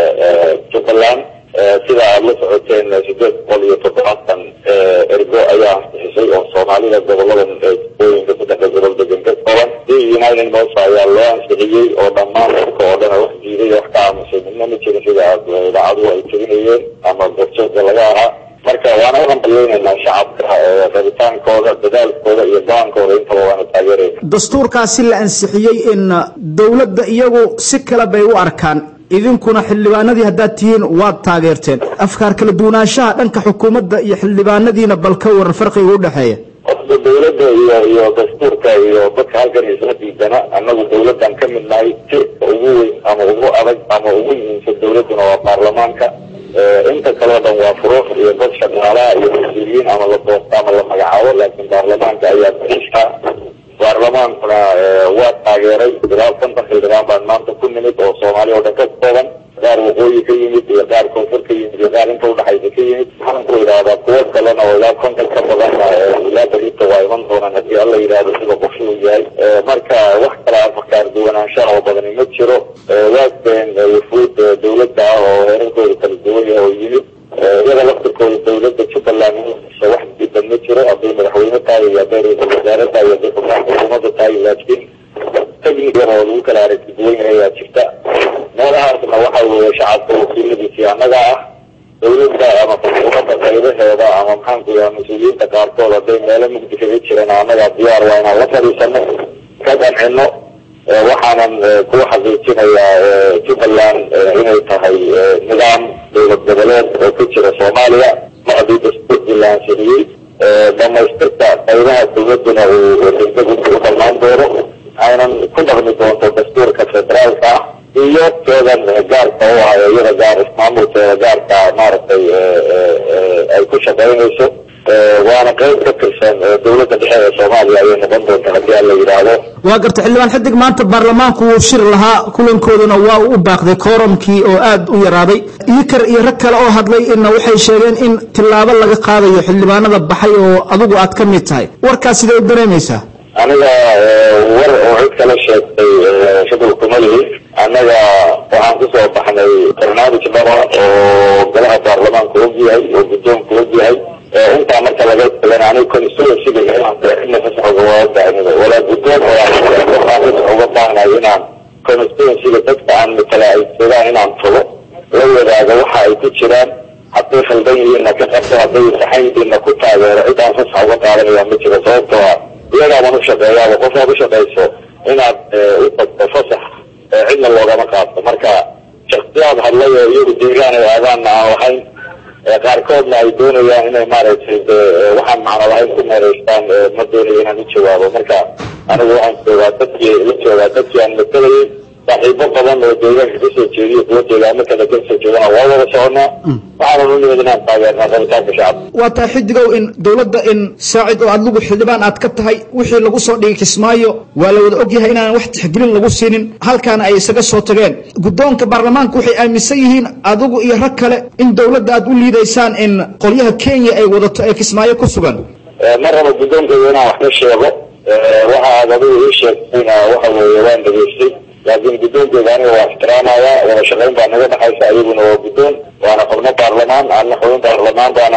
jubbaland sida aada la socoteen sideed boqol iyo toddobaatan ergo ayaa ansixisay oo soomaalida goboladan ooyinka saddexda gobol degan ka kooban si united mosa ayaa loo ansixiyey oo dhammaan dadka oo dhan wax diiday wax ka aamusay midna ma jirin sida idaacaduhu ay tirinayeen ama gorjooga laga ahaa marka waana u hambalyeynaynaa shacabka rabitaankooda dadaalkooda iyo go-aankooda intaba waana taageerayna dastuurkaasi la ansixiyey in dowladda iyagu si kale bay u arkaan idinkuna xildhibaanadii haddaad tihiin waad taageerteen afkaar kala duwanaanshaha dhanka xukuumadda iyo xildhibaanadiina bal ka waran farqiga u dhexeeya horta dawladda iyo iyo dastuurka iyo dadka halkan isla diidana annagu dawladdan ka mid nahay si ugu weyn ama ugu adag ama ugu muhiimsan dawladduna waa baarlamaanka inta kaleo dhan waa furuuq iyo dad shaqaalaha iyo mas-uuliyiin ama la doosta ama la magacaabo laakiin baarlamaanka ayaa daciifka baarlamaankuna waa taageeray ilaa konton xildhibaan baan maanta ku nimid oo soomaali oo dhan ka kooban qaar waqooyi ka yimid iyo qaar koonfur ka yimid iyo qaar inta udhexaysa ka yimid waxaan ku idhaahdaa kuwo kalena oo ilaa konton ka badanna ilaa berita waa iman doonaan haddii alla yidhaahdo sida qoshuu yahay marka wax kala afakaar duwanaanshaha oo badani ma jiro waasbeen wufuud dawladda ah oo heerarkooda kala duwan yahay oo yimid iyada laftirkooda dawladda jubbaland insa wax diidan ma jiro hadday madaxweyne tahay iyo hadday ra-iisul wasaare tahay iyo hadday xubnaha xukuumadda tahay laakiin technican oo lagu kala aragti duwan yahay ayaa jirta meelahaasna waxa weeye shacabka wakiiladiisii annaga ah dawladda ama xukuumadda qaybaheeda ama maxaanku yaha mas-uuliyiinta qaarkood hadday meelo mugdi kaga jiraan annaga diyaar waa inaan la fadhiisano ka qancino waxaanan ku xaqiijinayaa jubbaland inay tahay nidaam dowlad goboleed oo ku jira soomaaliya macdii dastuurkii la ansixiyey dhamaystirka qaybaha dawladduna uu degdeg u dhammaan doono aynan ku dhaqmi doonto dastuurka federaalka ah iyo keedan gaarka u ah iyada gaar ismaamulkeeda gaarka maaragtay ay ku shaqaynayso waana qayb ka tirsan dawladda dhexe ee soomaaliya ayay noqon doonta haddii aan la yidhaahdo waa garta xildhibaan xidig maanta baarlamaanku wuu shir lahaa kulankooduna waa uu u baaqday kooromkii oo aad u yaraaday ikar iyo rag kale oo hadlay ina waxay sheegeen in tillaabo laga qaadayo xildhibaanada baxay oo adigu aad ka mid tahay warkaas sidee u dareemaysaa aniga war oo cid kala sheegtay shaqal kuma lihi annaga waxaan kusoo baxnay barnaamij dhaba oo golaha baarlamaanka og yahay oo guddoonka og yahay intaa marka laga tagana aniga constituencyga ina fasax uga baahnida walaa guddoon waxaan fasax uga baahnahay inaan constituencyga dadka aan matala ay joogaan inaan tago la wadaago waxa ay ku jiraan hadday khaldan yihiinna ka qabto hadday saxan yihiinna ku taageero cid aan fasax uga qaadanaya ma jiro sababtoo ah iyagaaban ushaqeeyaaba qofaad ushaqayso inaad u tagto fasax cidna loogama qaato marka shaksiyaad hadlay oo iyagu deegaan ay aadaanna aan lahayn qaarkoodna ay doonayaan inay maaragtay waxaan macno lahayn ku meeraystaan ma doonayo inaan u jawaabo marka anigu waxaan joogaa dadkii la joogaa dadkii aan matalayay saaxiibo badan oo deegaanka kasoo jeediyo kuwa deegaamo kale kasoo jeedana waa wada soconaa waxaanan u nimid inaan taageernaa rabitaanka shacabka waa tahay xidigow in dowladda in saacid oo adigu xildhibaan aad ka tahay wixii lagu soo dhigay kismaayo waa la wada ogyahay inaan wax tixgelin lagu siinin halkaana ay isaga soo tageen guddoonka baarlamaanka waxay aaminsan yihiin adigu iyo rag kale in dowladda aad u liidaysaan in qolyaha kenya ay wadato ee kismaayo ku sugan ma rabo guddoonkayga inaan wax ka sheego waxa aad adigu ii sheegtayna waxa weeye waan dhegaystay laakiin guddoonkeyga aniga waa ixtiraamaya wada shaqayn baa naga dhexaysa iyaguna waa guddoon waana xubno baarlamaan anna xubin baarlamaan baan ahay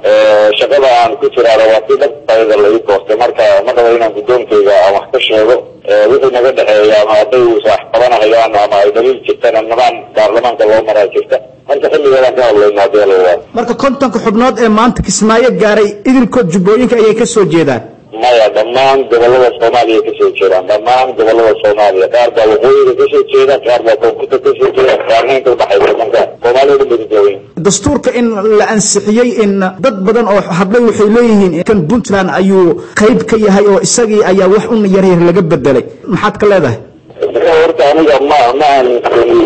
shaqada aan ku jiraana waa si dhabtayda la ii doortay marka ma rabo inaan guddoonkayga aan wax ka sheego wixii naga dhexeeya ama hadday wax qabanahayaan ama ay daliil jirtana nidaam baarlamaanka loo maraa jirta marka xilligeedaan ka hadlayna hadii la waa marka kontonka xubnood ee maanta kismaayo gaaray idilkood jubbooyinka ayay ka soo jeedaan maya dhammaan gobolada soomaaliya kasoo jeedaan dhammaan gobolada soomaaliya qaar baa waqooyiga kasoo jeeda qaar baa koonfurta kasoo jeeda qaarna inta udhaxaysa marka soomaalida dhan badijooyin dastuurka in la ansixiyey in dad badan oo hadlay waxay leeyihiin kan puntland ayuu qayb ka yahay oo isagii ayaa wax un yaryar laga bedelay maxaad ka leedahay horta aniga ma ma aaminsani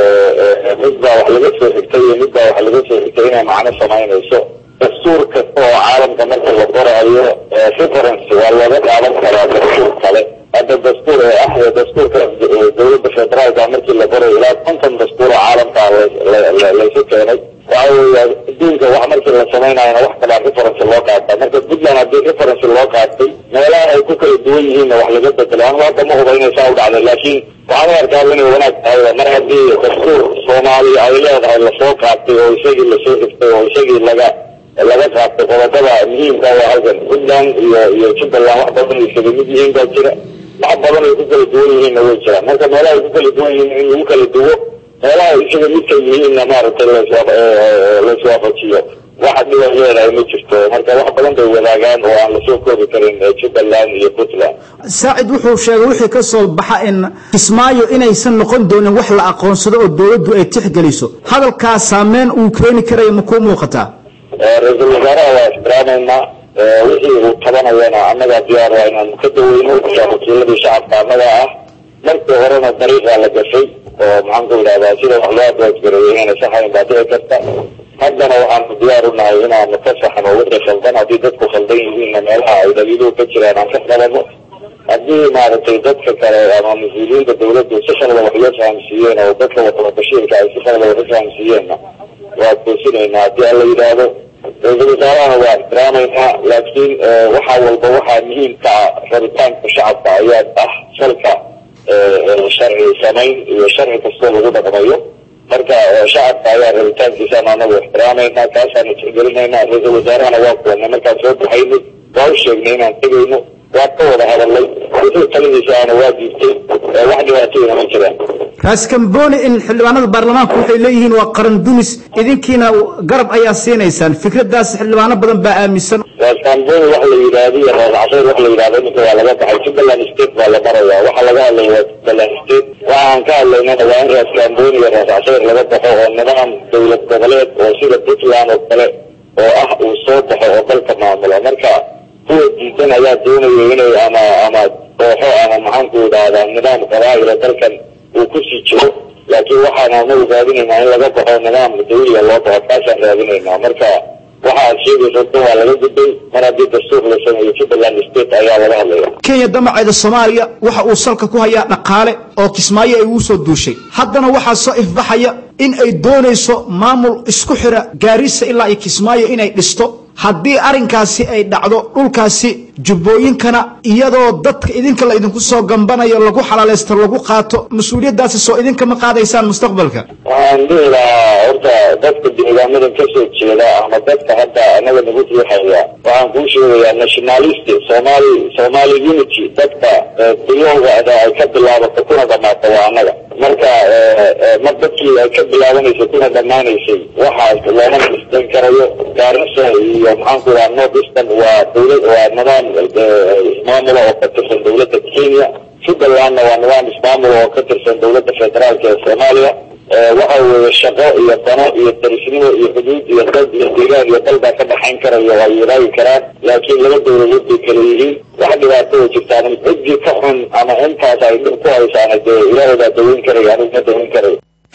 mid baa wax laga soo xigtay iyo mid baa wax laga soo xigtay inay macno samaynayso dastuur kasta oo caalamka marka la qorayo reference waa looga qaadan karaa dastuur kale hadda dastuur ee ah dastuurka dowladda federaalka markii la qorayo ilaa konton dastuur oo caalamka laysu keenay waxa weya adduunka wax markii la samaynayona wax kalaa reference loo qaata marka puntland haddii reference loo qaatay meelaha ay ku kala duwan yihiinna wax laga bedelo anigu hadda ma huba inay saa u dhacday laakiin waxaan u arkaa inay wanaag tahay mar haddii dastuur soomaaliya ay leedahay lasoo qaatay oo isagii lasoo xigtay oo isagii laga laga qaatay qodobada muhiimka waa halkan puntland iyo iyo jubbaland wax badan ay isaga mid yihiin baa jira wax badan ay ku kala duwan yihiinna way jiraan marka meelaha ay ku kala duwan yihiin in lagu kala duwo meelaha isaga midka yihiinna maaragtay laiswaafajiyo waxa dhiba leedahay ma jirto marka wax badan bay wadaagaan oo aan lasoo koobi karin jubbaland iyo puntland saacid wuxuu sheegay wixii ka soo baxa in kismaayo inaysan noqon doonin wax la aqoonsado oo dowladdu ay tixgeliso hadalkaas saameyn uu keeni karayo ma kuu muuqataa ra-iisul wasaaraha waa ixtiraamaynaa wixii uu tabanayana annagaa diyaar waa inaanu ka daweyno wakiiladii shacabka annagaa ah markii horena dariiqaa la gashay oo maxaan ku idhahdaa sida wax loo adwaasgareeyay inayna saxayn baa dhici karta haddana waxaanu diyaar u nahay inaanu ka saxno wixii khaldan haddii dadku khaldan yihiinna meelaha ay daliiluhu ka jiraan aan ka qabano haddii maaragtay dadka kale ama mas-uuliyiinta dawladdu si khaldan wax loo fahamsiiyeen oo dadka wataba bashiirka ay si khaldan wax u fahamsiiyeenna waa toosinaynaa haddii alla yidhaahdo ra-iisul wasaarahana waa ixtiraamaynaa laakiin waxa walba waxaa muhiim ka ah rabitaanka shacabka ayaa ah salka sharci samayn iyo sharci kastoo lagu dhaqmayo marka shacabka ayaa rabitaankiisaan anagu ixtiraamaynaa kaasaanu tixgelinaynaa ra-iisul wasaarahana waa kuwanay markaan soo baxaynay waa u sheegnay inaan tegayno waa ka wada hadalnay wixii taladiisa aana waa diibtay wax dhibaatooyina ma jiraan raas kamboni in xildhibaanada baarlamaanku waxay leeyihiin waa qaran dunis idinkiina garab ayaa siinaysaan fikradaas xildhibaano badan baa aaminsan raskamboni wax la yidhaahdo iyo raas casayr wax la yidhahdo iminka waa laga baxay jubbaland state baa la maraya waxa laga hadlaya waa jubbaland state waxaan ka hadlaynana waa in raskamboni iyo raas casayr laga baxo oo nidaam dowlad goboleed oo sida puntland oo kale oo ah uu soo baxo oo dalka maamulo marka kuwa diidan ayaa doonaya inay ama ama kooxo ama maxaanku idhahdaa nidaam qabaa'ila dalkan uu kusii jiro laakiin waxaan anagu raadinaynaa in laga baxo nidaam dawliga loo baxo kaasaan raadinaynaa marka waxa aad sheegaysa dan waa laga gudbay mar haddii dastuur la sameeyo jubbaland state ayaa laga hadlaya kenya damaceeda soomaaliya waxa uu salka ku hayaa dhaqaale oo kismaayo ay ugu soo duushay haddana waxaa soo ifbaxaya in ay doonayso maamul isku xira gaarisa ilaa iyo kismaayo inay dhisto haddii arrinkaasi ay dhacdo dhulkaasi jubbooyinkana iyadoo dadka idinka la idinku soo gambanayo lagu xalaalaysto lagu qaato mas-uuliyaddaasi soo idinka ma qaadaysaan mustaqbalka waxaan dhihi lahaa horta dadka deegaamadan kasoo jeeda ama dadka hadda anaga nagu riixaya waxaan kuu sheegayaa nationalist somali somali unity dadka bilowgaada ay ka bilaabato kuna dhamaata waa annaga marka mar dadkii ay ka bilaabanaysay kuna dhammaanaysay waxaas looma isdan karayo gaarisa iyo maxaanku idhaha north eastern waa dawlad waa nidaam ismaamula oo ka tirsan dawladda kenya jubbalandna waa nidaam ismaamula oo ka tirsan dawladda federaalka ee soomaaliya waxa weeye shaqo iyo dano iyo darisnimo iyo xuduud iyo dad iyo deegaan iyo dal baa ka dhaxayn karayo ay wadaagi karaan laakiin laba dawladood bay kala yihiin wax dhibaato oo jirtaan ciddii ka xun ama intaas ay dhib ku haysaana dee ilaahay baa daweyn karaya anigu ma daweyn karayo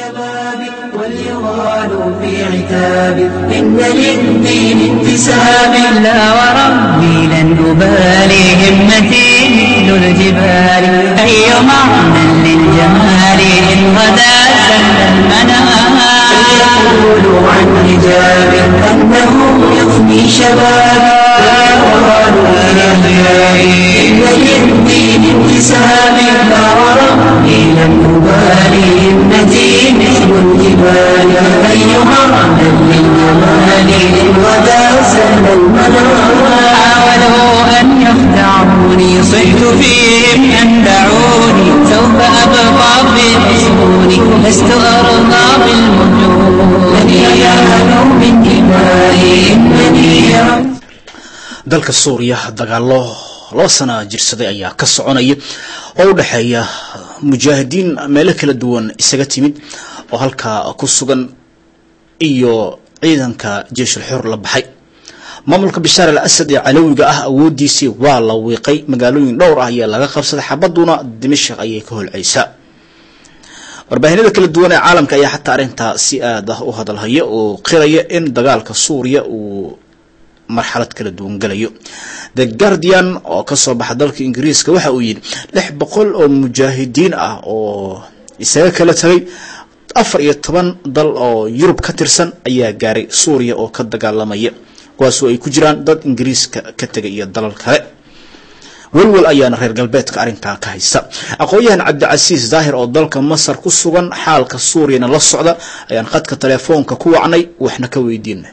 وليغال في عتاب إن للدين انتساب لا وربي لن أبالي همتي مثل الجبال أي معنى للجمال إن غدا سل المنام يقول عن حجاب أنه يفني شباب ويقال للأخيار إن للدين انتساب لا وربي لن أبالي همتي مثل الجبال أيها من للجمال إن غدا سل طال المنى حاولوا أن يخدعوني صحت فيهم أن دعوني سوف أبقى في حصوني لست أرضى بالمجون من ينالوا من دمائي إنني رب dalka suuriya dagaalo laba sana jirsaday ayaa ka soconaya oo u dhexeeya mujaahidiin meelo kala duwan isaga timid oo halkaa ku sugan iyo ciidanka jeeshul xor la baxay maamulka bishaar al asad ee calowiga ah awoodiisii waa la wiiqay magaalooyin dhowr ah ayaa laga qabsaday xabaduna dimashik ayay ka holcaysaa warbaahinada kala duwan ee caalamka ayaa xataa arrintaa si aad ah u hadalhaya oo qiraya in dagaalka suuriya uu marxalad kala duwan galayo the guardian oo kasoo baxa dalka ingiriiska waxa uu yidhi lix boqol oo mujaahidiin ah oo isaga kala tagay afar iyo toban dal oo yurub ka tirsan ayaa gaaray suuriya oo ka dagaalamaya kuwaasoo ay ku jiraan dad ingiriiska ka tegay iyo dalal kale welwel ayaana reer galbeedka arrinkaa ka haysta aqoon-yahan cabdicasiis daahir oo dalka masar ku sugan xaalka suuriyana la socda ayaan khadka telefoonka ku wacnay waxna ka weydiinay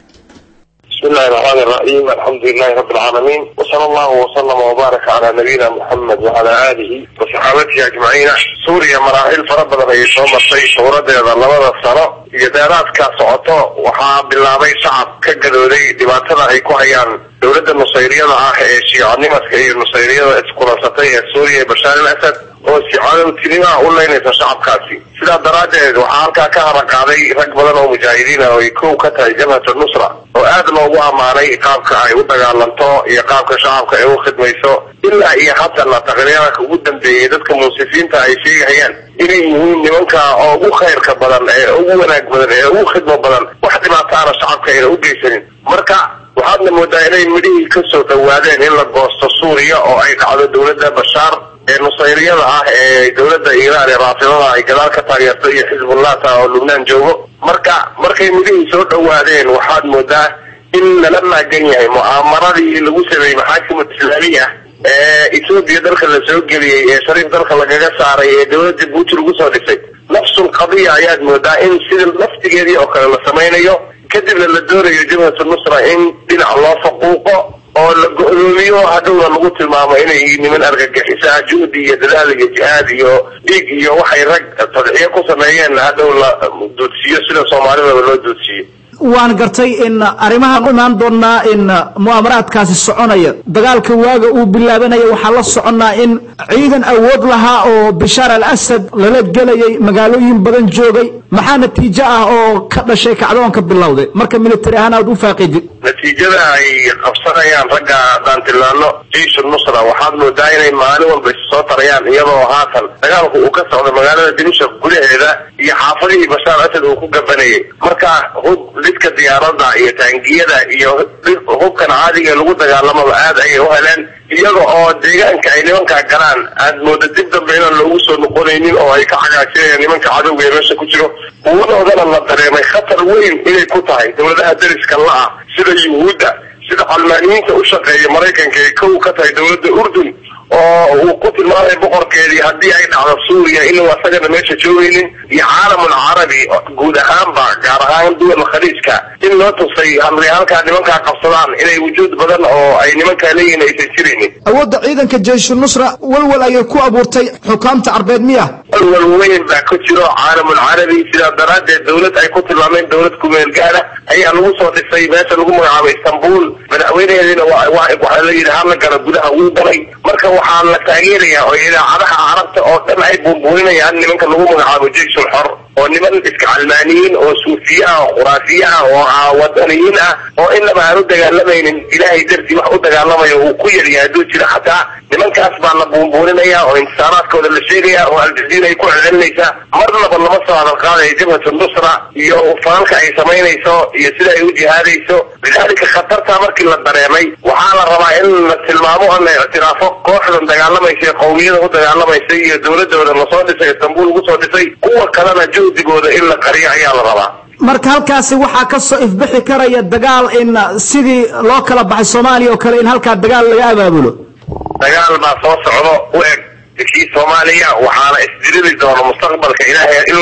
بسم الله الرحمن الرحيم الحمد لله رب العالمين وصلى الله وسلم وبارك على نبينا محمد وعلى آله وصحابته أجمعين سوريا مراحل فربنا بي soo martay shuuradeeda labada sano iyo dheeraadkaa socoto waxaa bilaabay shacab ka gadooday dhibaatada ay ku hayaan dowladda nusayriyada ah ee shiicanimadka iyo nusayriyada iskulansatay ee suuriya ee bashaar al asad oo shiicado tinimaa u leynaysa shacabkaasi sidaa daraaddeed waxaa halkaa ka haraqaaday rag badan oo mujaahidiin ah oo ay kow ka tahay jabhat nusra oo aad loogu ammaanay qaabka ay u dagaalanto iyo qaabka shacabka ay u khidmayso ilaa iyo haddana taqriiraka ugu dambeeyey dadka munsifiinta ay sheegayaan inay yihiin nimanka oo ugu khayrka badan ee ugu wanaag badan ee ugu khidmo badan wax dhibaataana shacabka ayna u geysanin marka waxaadna moodaa inay midhihii kasoo dhawaadeen in la goosto suuriya oo ay dhacdo dowladda bashaar ee nusayriyada ah ee dowladda iiraan ee raafidada ay gadaal ka taageerto iyo xisbullahta oo lubnaan joogo marka markay midhihii soo dhawaadeen waxaad moodaa in lala maagan yahay mu'aamaradii lagu sameeyey maxaakimul islaamiya ee etoobiya dalka la soo geliyey ee shariif dalka lagaga saaray ee dowladda jabuuti lagu soo dhisay nafsul qadiya ayaad moodaa in sida laftigeedii oo kale la samaynayo kadibna la doonayo jabhatu nusra in dhinac loo faquuqo oo la go-doomiyo hadhowna lagu tilmaamo inay niman argagixisaa juhdi iyo dadaal iyo jihaad iyo dhiig iyo waxay rag tadxiyo ku sameeyeen hadhow la duudsiiyo sida soomaalidaba loo duudsiiyo waan gartay in arrimahan u imaan doonaa in mu'aamaraadkaasi soconaya dagaalka waaga uu bilaabanaya waxaa la soconnaa in ciidan awood lahaa oo bishaar al asad lala gelayay magaalooyin badan joogay maxaa natiijo ah oo ka dhashay kacdoonka bilowday marka militari ahaan aad u faaqidid natiijada ay qabsanayaan ragga daantilaano jiishu nusra waxaad moodaa inay maalin walba isu soo tarayaan iyadoo haatan dagaalku uu ka socdo magaalada dimashaq gudaheeda iyo xaafadihii bashaar asad uu ku gabanayay marka hub lidka diyaaradda iyo taangiyada iyo hubkan caadiga ee lagu dagaalamaba aad ayay u heleen iyaga oo deegaanka ay nimankaa galaan aad mooda dib dambe inaan loogu soo noqonaynin oo ay ka cagaajinayaan nimanka cadowga ee meesha ku jiro uwadoodana la dareemay khatar weyn inay ku tahay dowladaha dariska la-ah sida yuhuudda sida calmaaniyiinta u shaqeeya maraykanka ay kow ka tahay dowladda urdun oo uu ku tilmaamay boqorkeedii haddii ay dhacdo suuriya inuu asagana meesha joogaynin iyo caalamul carabi guud ahaanba gaar ahaan duwal khaliijka in loo tusay hadlay halkaa nimankaa qabsadaan inay wujuud badan oo ay nimankaa leeyihin aysan jiraynin awoodda ciidanka jeyshu nusra walwal ayay ku abuurtay xukaamta carbeed miya walwal weyn baa ku jiro caalamul carabi sidaa daraaddeed dowlad ay ku tilmaameen dowlad kumeel gaara ayaa lagu soo dhisay meesha lagu magacaabo istanbul madaxweynaheediina waxaa la yidhi hala gala gudaha wuu galay marka waxaa la taageerayaa oo idaacadaha carabta oo dhan ay buunbuuninayaan nimanka lagu magacaabo jeysul xor oo niman iska calmaaniyiin oo suufiye ah oo khuraafiye ah oo wadaniyiin ah oo inaba aan u dagaalamaynin ilaahay dartii wax u dagaalamayo uu ku yaryahay hadduu jiro xataa nimankaas baa la buunbuuninaya oo intisaaraadkooda la sheegaya oo aljaziira ay ku celcelinaysaa marnaba lama soo hadal qaadaya jabhatu nusra iyo falalka ay samaynayso iyo sida ay u jihaadayso lidaalika khatartaa markii la dareemay waxaa la rabaa in la tilmaamo oo la ictiraafo kooxdan dagaalamaysa ee qowmiyada u dagaalamaysa iyo dowladooda lasoo dhisay istanbul lagu soo dhisay kuwa kalena juhdigooda in la qariyo ayaa la rabaa marka halkaasi waxaa ka soo ifbixi karaya dagaal in sidii loo kala baxay soomaaliya oo kale in halkaa dagaal laga abaabulo dagaal baa soo socdo u eg kii soomaaliya waxaana isdiriri doono mustaqbalka ilaahay inuu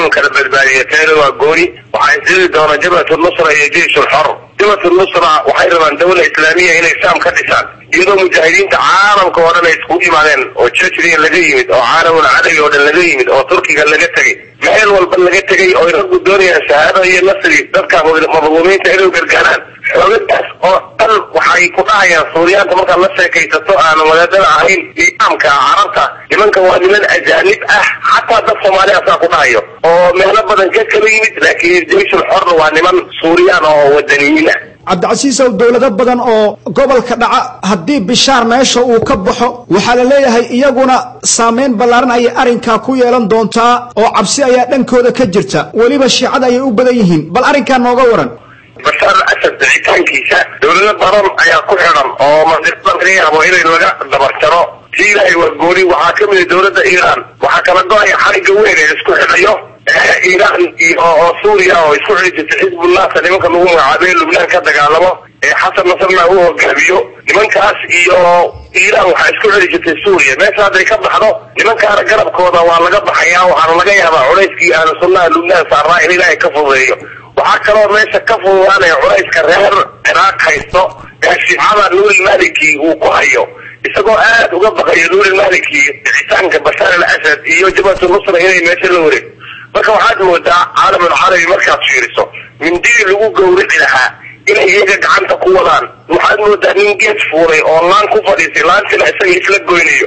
in kala badbaadiyo teena waa gooni waxaa isdili doona jabhatu nusra iyo jeish ulxor jabhatu nusra waxay rabaan dawla islaamiya inay saam ka dhisaan iyadoo mujaahidiinta caalamka oo dhan ay iskugu yimaadeen oo jejriya laga yimid oo caalamul carabi oo dhan laga yimid oo turkiga laga tegay meel walba laga tegay oo raggu doonayaan shahaado iyo nasri dadka madluumiinta inay gargaaraan xoogadaas oo dhan waxay ku dhahayaan suuriyaanta markaad la sheekaysato aanu wadaadada ahayn imaamka carabta nimanka waa niman ajaanib ah xataa dad soomaali asaa ku dhahayo oo meelo badan ka kala yimid laakiin jeyshul xorna waa niman suuriyaan oo wadaniyiin ah cabdicasiisow dowlado badan oo gobolka dhaca haddii bishaar meesha uu ka baxo waxaa la leeyahay iyaguna saameyn ballaaran ayay arrinkaa ku yeelan doontaa oo cabsi ayaa dhankooda ka jirta weliba shiicada ayay u badan yihiin bal arrinkaa nooga waran bashaar al asad dicitaankiisa dowlado badan ayaa ku xidhan oo mandiqada laga yaabo inay laga dabarjaro si ilaahay waa gooni waxaa ka mida dowladda iiraan waxaa kala go-aya xarigga weyn ee isku xidhayo iiraan iyo oo suuriya oo isku xidhi jirta xisbullahta nimanka lagu magacaabay lubnaan ka dagaalamo ee xasan nasrallah uu hogaamiyo nimankaas iyo iiraan waxaa isku xidhi jirtay suuriya meesha hadday ka baxdo nimankaana garabkooda waa laga baxayaa waxaana laga yaabaa culayskii ahlu sunnaha lubnaan saarnaa in ilaahay ka fududeeyo waxaa kaloo meesha ka fududaanaya culayska reer ciraaq haysto ee shiicada nuuri maliki uu ku hayo isagoo aad uga baqayo nuuri maliki dicitaanka bashaar al asad iyo jabhatu nusra inay meesha la wareeg marka waxaad moodaa caalamul carabi markaad fiiriso mindii lagu gawrici lahaa inay iyaga gacanta ku wadaan waxaad moodaa nin geed fuulay oo laan ku fadhiisay laantina isaga isla goynayo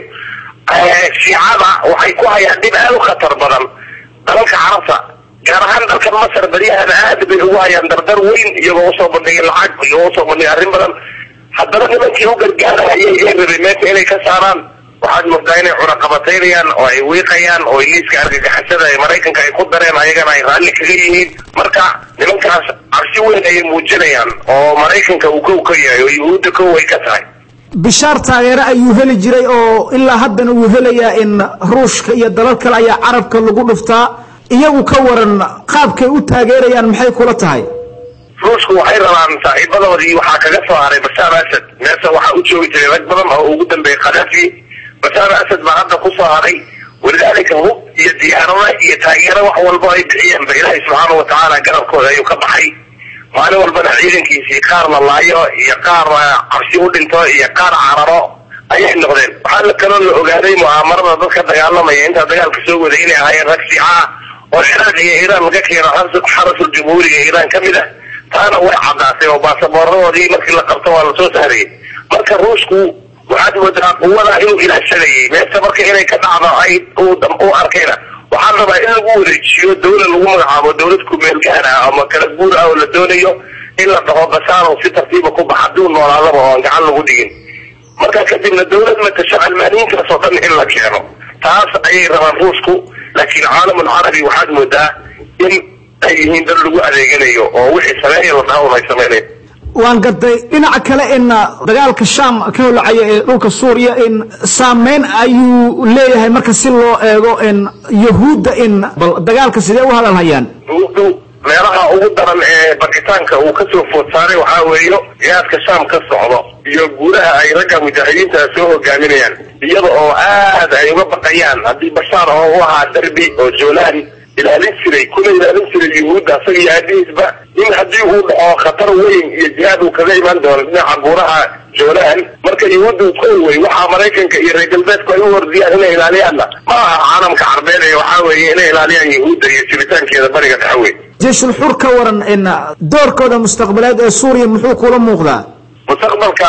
shiicada waxay ku hayaan dhib aad u khatar badan dalalka carabta gaar ahaan dalka masar baryahan aad bay ugu hayaan dardar weyn iyagoo usoo bandhigay lacag iyagoo usoo bandhigay arrin badan haddana nimankii u gargaarahayay ee rabay meesha inay ka saaraan waxaad moodaa inay cunaqabataynayaan oo ay wiiqayaan oo liiska argagixisada ee maraykanka ay ku dareen ayagana ay raalli kaga yihiin marka nimankaas cabsi weyn ayay muujinayaan oo maraykanka uu kow ka yahay oo yuhuudda kow ay ka tahay bishaar taageere ayuu heli jiray oo ilaa haddana uu helayaa in ruushka iyo dalal kale ayaa carabka lagu dhuftaa iyagu ka waran qaabkay u taageerayaan maxay kula tahay ruushku waxay rabaan saaxiibadoodii waxaa kaga soo haray bashaar asad meesha waxaa u joogi jiray rag badan oo ugu dambeeyey khadafi bashaar asad baa hadda ku soo haray walidaalika hub iyo diyaarada iyo taageero wax walba ay bixiyeen ba ilaahay subxaana watacaala garabkooda ayuu ka baxay maalin walbana ciidankiisii qaar la laayo iyo qaar cabsi u dhinto iyo qaar cararo ayay noqdeen waxaa la kaloo la ogaaday mu'aamarada dadka dagaalamaya intaa dagaalka soo waday inay ahaayeen rag siica ah oo ciraaq iyo iiraan laga keeno xarasul jumhuuriga iiraan ka mid ah taana way caddaatay oo baasaboorradoodii markii la qabto waa lasoo saarayay marka ruushku waxaad moodaa quwadaa inuu ilaashanayay meesha marka inay ka dhacdo ay u arkayna waxaan rabaa in lagu wareejiyo dawla lagu magacaabo dawlad kumeel gaar ah ama kala guur ah oo la doonayo in la dhaho bashaaro si tartiiba ku bax hadduu noolaadaba oo aan gacan lagu dhigin marka kadibna dawlad matasho almaaniinkaas oo dhan in la keeno taas ayay rabaan ruushku laakiin caalamul carabi waxaad moodaa in ay yihiin dad lagu adeeganayo oo wixii sameeya la dhaho ay samaynayn waan gartay dhinaca kale in dagaalka sham ka holacaya ee dhulka suuriya in saameyn ayuu leeyahay marka si loo eego in yahuudda in bal dagaalka sidee u hadalhayaan ugu meelaha ugu daran ee bakitaanka uu kasoo food saaray waxaa weeyo jihaadka sham ka socdo iyo guulaha ay ragga mujaahidiinta soo hogaaminayaan iyada oo aad ay uga baqayaan haddii bashaar oo u ahaa derbi oo joolaan ilaalin jiray kuna ilaalin jiray yuhuudda asaga iyo aabihiisba in haddii uu dhaco khatar weyn iyo jihaad uu kaga imaan doono dhinaca buuraha joolaan marka yuhuudda ko wey waxaa maraykanka iyo reer galbeedku ay u hordiyaan inay ilaaliyaanna ma aha caalamka carbeed ee waxaa weeye inay ilaaliyaan yuhuudda iyo jiritaankeeda bariga dhexe wey jeyshul xur ka waran in doorkooda mustaqbaleed ee suuriya muxuu kula muuqdaa mustaqbalka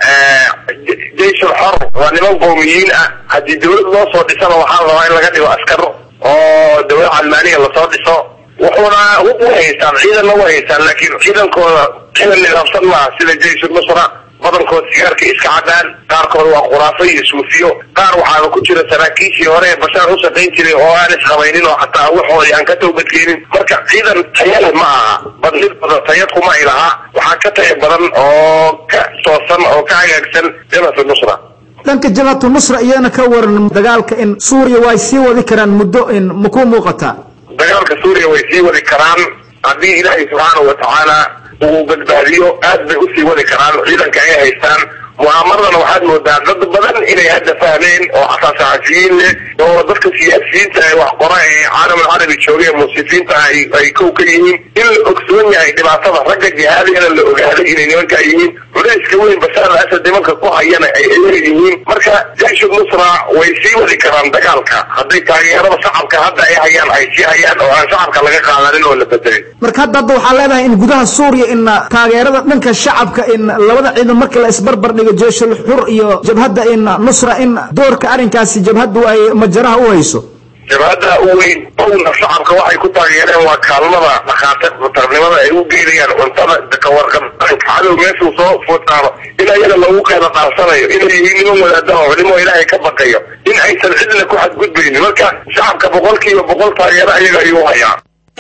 jeyshul xor waa niman qowmiyiin ah haddii dawlad loo soo dhisana waxaa rabaa in laga dhigo askar oo dawlad calmaaniya lasoo dhiso wuxuuna hub u haystaan ciidanna u haystaan laakiin ciidankooda ciidan nidaamsan maaha sida jeyshul nusra badankood sigaarka iska cadaan qaarkood waa khuraafo iyo suufiyo qaar waxaaba ku jira saraakiishii hore ee bashaar u shaqayn jiray oo aan isqabaynin oo xataa waxoodii aan ka tawbadkeenin marka ciidan tayale ma aha badnid badan tayad kuma ay lahaa waxaa ka taya badan oo ka toosan oo ka hagaagsan jabhatu nusra dhanka jabhatu nusra iyana ka waran dagaalka in suuriya way sii wadi karaan muddo in makuu muuqataa dagaalka suuriya way sii wadi karaan haddii ilaahay subxaanahu watacaala uu badbaadiyo aad bay usii wadi karaan ciidanka ay haystaan mu'aamaradana waxaad moodaa dad badan inay hadda fahmeen oo xataa saxafiyiin leh oo dadka siyaasiyiinta ee wax qora ee caalamul carabi jooga ee musiifiinta ay ay kow ka yihiin in la ogsoon yahay dhibaatada ragga jihaadiyana la ogaaday inay nimankaa yihiin culayska weyn bashaar al asad nimanka ku hayana ay leeyihiin marka jayshu nusra way sii wadi karaan dagaalka hadday taageerada shacabka hadda ay hayaan ay sii hayaan oo aan shacabka laga qaadanin oo la bedelin marka hadda hadda waxaa leedahay in gudaha suuriya in taageerada dhanka shacabka in labada ciidan markii la isbarbar dhigo jeeshul xur iyo jabhadda in nusra in doorka arrinkaasi jabhaddu ay majaraha u hayso jabhadda u weyn owna shacabka waxay ku taageereen waa kaalmada dhakhaatiirtarnimada ay u geynayaan cuntada kawarqabka cadow meeshuu soo futaano in ayaga lagu qeyda qaarsanayo inay yihiin niman wadaada oo culimo ilaahay ka baqayo in aysan cidna ku xadgudbaynin marka shacabka boqolkiiba boqol taageero ayaga ayuu hayaa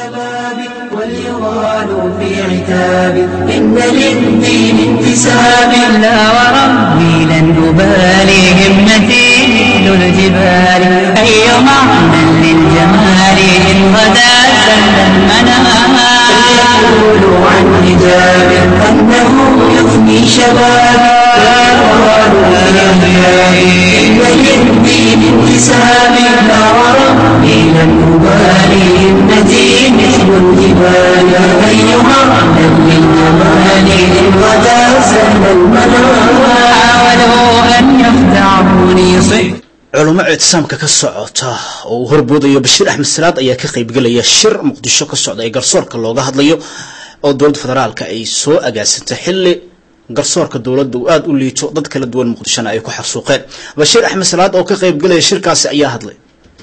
وليغال في عتاب إن للدين انتساب لا وربي لن أبالي همتي مثل الجبال أي معنى للجمال إن غدا سل المنام يقول عن حجاب أنه يفني شباب لا يغال في عتاب إن للدين انتساب لا وربي لن أبالي همتي مثل الجبال أيها من للجمال إن غدا سهل المنام حاولوا أن يخدعوني صحت culummo ictisaamka ka socota oo uu horboodayo bashiir axmed salaad ayaa ka qaybgelaya shir muqdisho ka socda ee garsoorka looga hadlayo oo dowladda federaalka ay soo agaasantay xilli garsoorka dowladda uu aada u liito dad kala duwan muqdishona ay ku xarsuuqeen bashiir axmed salaad oo ka qaybgelaya shirkaasi ayaa hadlay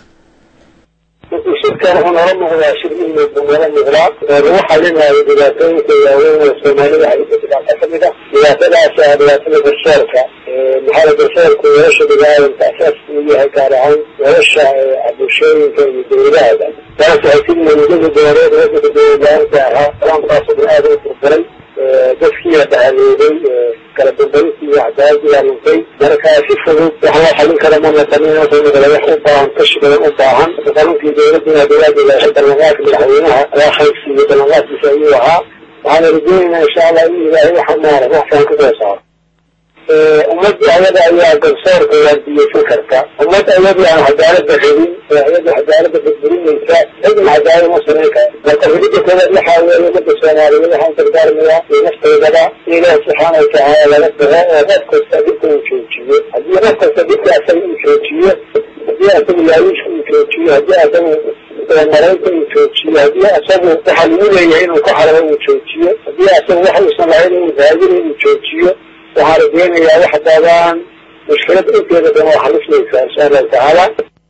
shirkan wuxuu noola muuqdaa shir ilmeed buu noola muuqdaa lagu xalinayo dhibaatooyinka waaweyn ee soomaalida haysa dhibaato ka mid ah dhibaatadaas ah dhibaatada garsoorka maxaa la garsoorku nolosha biniaadamka asaaska uu yahay gaar ahaan nolosha bulshooyinka iyo dowladahada taas waxay ka muudada dooreed wadanka dowladlaanta ahaa qalaankaasoo dhan aada u furfuray dadkiiya dhahaleeday kala dambayntii iyo cadaaladii luntay marka si fudud wax loo xalin kara ma naqanin noqonaya wax u baahan tashi badan u baahan qanuunkii dowladda dowlaada ilaahay ballanqaadka madaxweynaha ayaa khayrsiiyo ballanqaadkiisa ayuu ahaa waxaana rajeynaynaa insha allah in ilaahay waxa maara wax fiican kasoo saaro ummadda ayada ayaa garsoorka waardiyeysan karta ummad ayadii aan cadaalada rabin ayada cadaalada burburinaysa cidna cadaalad ma samayn kara marka rabida koowaad waxaa weeye ummadda soomaaliyeed waxaan dardaarmayaa iyo nafteedaba in ilaahi subxaana watacaala laga tago oo qof kasta dhibka uu joojiyo haddii qof kasta dhibka asaga uu joojiyo haddii asaga laawiishka uu joojiyo haddii asaga maraynta uu joojiyo haddii asagu waxa lagu leeyahay inuu ku xarabo uu joojiyo haddii asagu wax uusan lahayn inuu raadin inuu joojiyo waxaa la deenayaa wax badan mushkilada inteeda dhan waa xalismaysaa insha allahu tacaala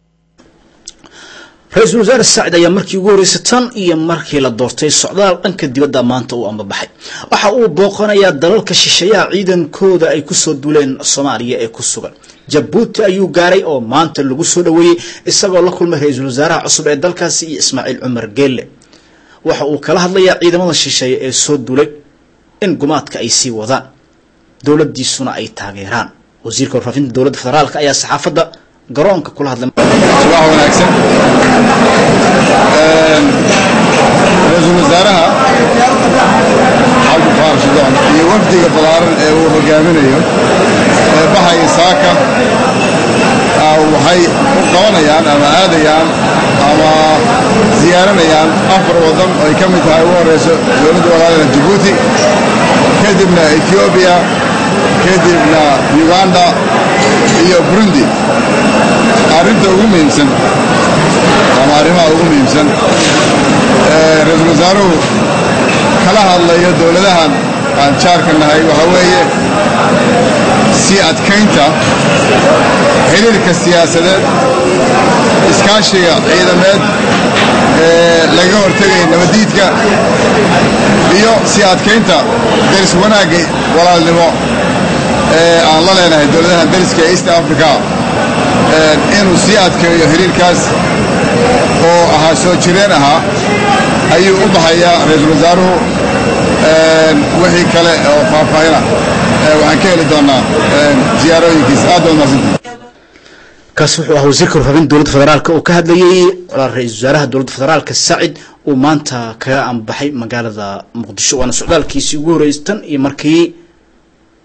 ra-iisul wasaare saacid ayaa markii ugu horreysay tan iyo markii la doortay socdaal dhanka dibadda maanta uu ambabaxay waxa uu booqanayaa dalalka shisheeyaha ciidankooda ay kusoo duuleen soomaaliya ee ku sugan jabuuti ayuu gaaray oo maanta lagu soo dhoweeyey isagoo la kulmay ra-iisul wasaaraha cusub ee dalkaasi iyo ismaaciil cumar geelle waxa uu kala hadlayaa ciidamada shisheeye ee soo duulay in gumaadka ay sii wadaan dowladdiisuna ay taageeraan wasiirka warfaafinta dowladda federaalka ayaa saxaafadda garoonka kula hadlay subax wanaagsan ra-iisul wasaaraha cabdi faar shidaan iyo wafdiga balaaran ee uu hogaaminayo ee baxaya saaka waxay u qabanayaan ama aadayaan ama ziyaaranayaan afar waddan ay ka mid tahay ugu horeyso dowladda walaalina jabuuti kadibna ethioobiya kadibna uganda iyo burundi arrinta ugu muhiimsan ama arrimaha ugu muhiimsan ra-iisul wasaaruhu kala hadlayo dowladahan aan jaarka nahay waxaa weeye sii adkaynta xiriirka siyaasadeed iskaashiga ciidameed ee laga hortegaya nabaddiidka iyo sii adkaynta deris wanaagga walaalnimo ee aan la leenahay dowladahan deriska ee east africa inuu sii adkeeyo xiriirkaas oo ahaa soo jireen ahaa ayuu u baxayaa ra-iisul wasaaruhu wixii kale oo faahfaahina waxaan ka heli doonaa ziyaarooyinkiisa aad baad mahadsantihi kaasi wuxuu ahaa wasiirka warfaafinta dowladda federaalka oo ka hadlayay ra-iisul wasaaraha dowladda federaalka sacid uu maanta kaga ambaxay magaalada muqdisho waana socdaalkiisii ugu horreysay tan iyo markii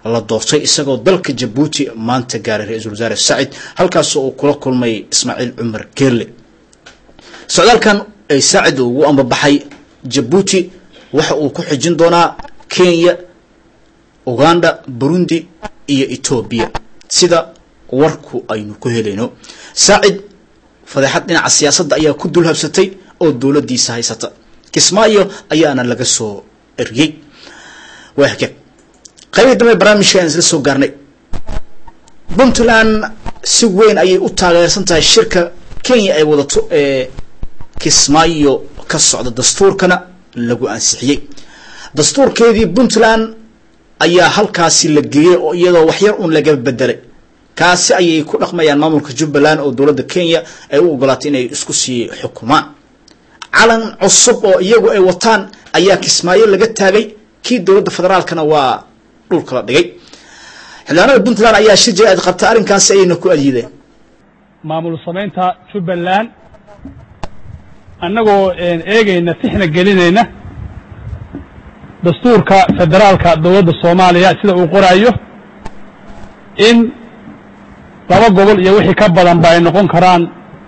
la doortay isagoo dalka jabuuti maanta gaaray ra-iisul wasaare sacid halkaas uu kula kulmay ismaaciil cumar geelle socdaalkan ay saacid ugu ambabaxay jabuuti waxa uu ku xijin doonaa kenya uganda burundi iyo etoobiya sida warku aynu ku helayno saacid fadeexad dhinaca siyaasadda ayaa ku dul habsatay oo dowladdiisa haysata kismaayo ayaana laga soo eriyey waa hagaag qaybihii dambe barnaamijka aan isla soo gaarnay puntland si weyn ayay u taageersan tahay shirka kenya ay wadato ee kismaayo ka socda dastuurkana lagu ansixiyey dastuurkeedii puntland ayaa halkaasi la geeyey oo iyadoo waxyar un laga bedelay kaasi ayay ku dhaqmayaan maamulka jubbaland oo dowladda kenya ay u ogolaatay inay isku sii xukumaan calan cusub oo iyagu ay wataan ayaa kismaayo laga taagay kii dowladda federaalkana waa dhulka la dhigay xildhibaanada puntland ayaa shir jira aad qabta arrinkaasi ayayna ku adyiideen maamul samaynta jubbaland annagoo eegayna tixna gelinayna dastuurka federaalka dowladda soomaaliya sida uu qoraayo in laba gobol iyo wixii ka badan ba ay noqon karaan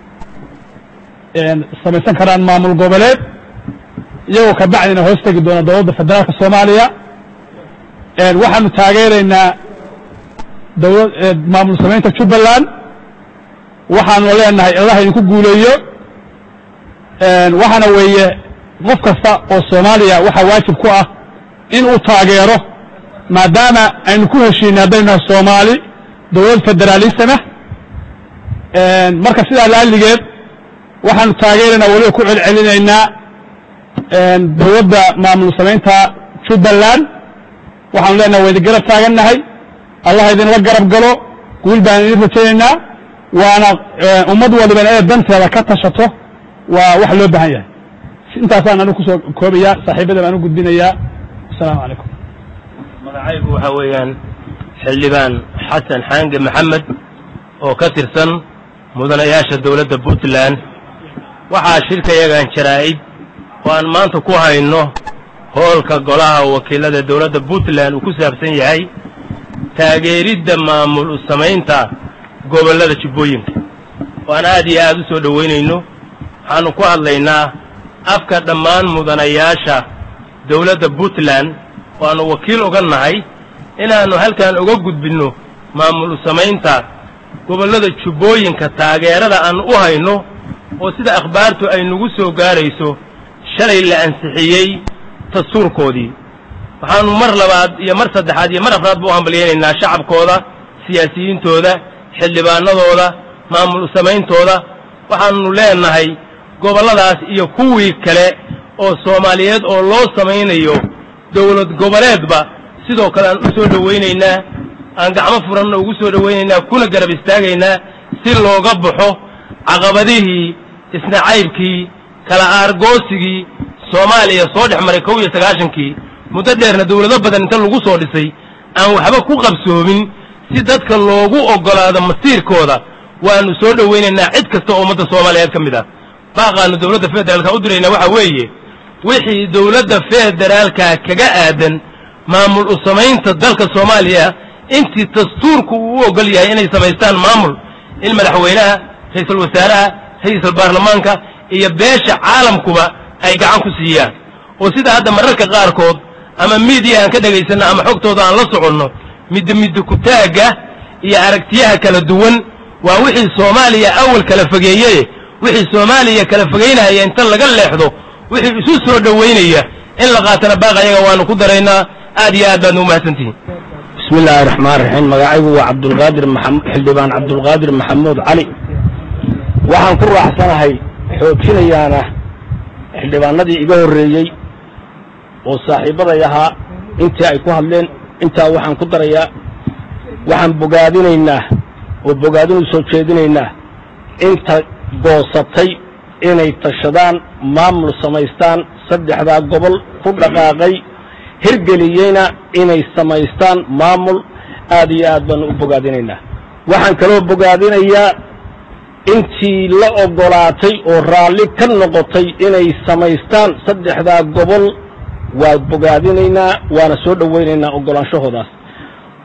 samaysan karaan maamul goboleed iyagoo ka bacdina hoos tegi doona dowladda federaalka soomaaliya waxaanu taageeraynaa dowla maamul samaynta jubbaland waxaanu leenahay allah idinku guuleeyo waxaana weeye qof kasta oo soomaaliya waxaa waajib ku ah in uu taageero maadaama aynu ku heshiinay haddaynu nahay soomaali dowlad federaalismah marka sidaa laaligeed waxaanu taageeraynaa weliba ku celcelinaynaa dowladda maamul samaynta jubbaland waxaanu leenahay waa idin garab taagannahay allah idinla garab galo guul baan idin rajaynaynaa waana ummad waliba inay danteeda ka tashato waa wax loo baahan yahay intaasaan anigu kusoo koobaya saaxiibada baan u gudbinayaa asalaamu calaykum magacaygu waxaa weeyaan xildhibaan xasan xaange maxamed oo ka tirsan mudanayaasha dowladda puntland waxaa shirkayagan jaraa'id oo aan maanta ku hayno hoolka golaha wakiilada dowladda puntland uu ku saabsan yahay taageeridda maamul u samaynta gobollada jubbooyinka oo aan aad iyo aad u soo dhowaynayno waxaannu ku hadlaynaa afka dhammaan mudanayaasha dowladda puntland oo aannu wakiil uga nahay inaannu halkan uga gudbinno maamul u samaynta gobollada jubbooyinka taageerada aan u hayno oo sida akhbaartu ay nagu soo gaarayso shalay la ansixiyey dastuurkoodii waxaannu mar labaad iyo mar saddexaad iyo mar afraad ba u hambalyaynaynaa shacabkooda siyaasiyiintooda xildhibaanadooda maamul u samayntooda waxaannu leenahay gobolladaas iyo kuwii kale oo soomaaliyeed oo loo samaynayo dowlad goboleedba sidoo kale aan u soo dhowaynaynaa aan gacmo furanna ugu soo dhowaynaynaa kuna garab istaagaynaa si looga baxo caqabadihii isnacaybkii kala aargoosigii soomaaliya soo dhex maray kow iyo sagaashankii muddo dheerna dowlado badan inta lagu soo dhisay aan waxba ku qabsoomin si dadka loogu oggolaado masiirkooda waannu soo dhowaynaynaa cid kasta oo ummadda soomaaliyeed ka mid ah baaqaannu dowladda federaalka u diraynaa waxaa weeye wixii dowladda federaalka kaga aadan maamul u samaynta dalka soomaaliya intii dastuurku uu u oggol yahay inay samaystaan maamul in madaxweynaha ra-iisul wasaaraha ra-iisul baarlamaanka iyo beesha caalamkuba ay gacan ku siiyaan oo sida hadda mararka qaarkood ama miidiya aan ka dhegaysanno ama xogtooda aan la soconno midda midda kutaagga iyo aragtiyaha kala duwan waa wixii soomaaliya awal kala fogeeyeye wixii soomaaliya kala fogaynaya inta laga leexdo wixii isu soo dhowaynaya in la qaatana baaq ayaga waannu ku daraynaa aad iyo aad baadna u mahadsantihiin bismi illaahi raxmaan raxiim magacaygu waa cabdulqaadir maxam xildhibaan cabdulqaadir maxamuud cali waxaan ku raacsanahay xoojinayaana xildhibaanadii iga horreeyey oo saaxiibbaday ahaa intii ay ku hadleen intaa waxaan ku darayaa waxaan bogaadinaynaa oo bogaadin u soo jeedinaynaa inta goosatay inay tashadaan maamul samaystaan saddexdaa gobol ku dhaqaaqay hirgeliyeyna inay samaystaan maamul aad iyo aad baanu u bogaadinaynaa waxaan kaloo bogaadinayaa intii la oggolaatay oo raalli ka noqotay inay samaystaan saddexdaa gobol waa bogaadinaynaa waana soo dhowaynaynaa oggolaanshahoodaas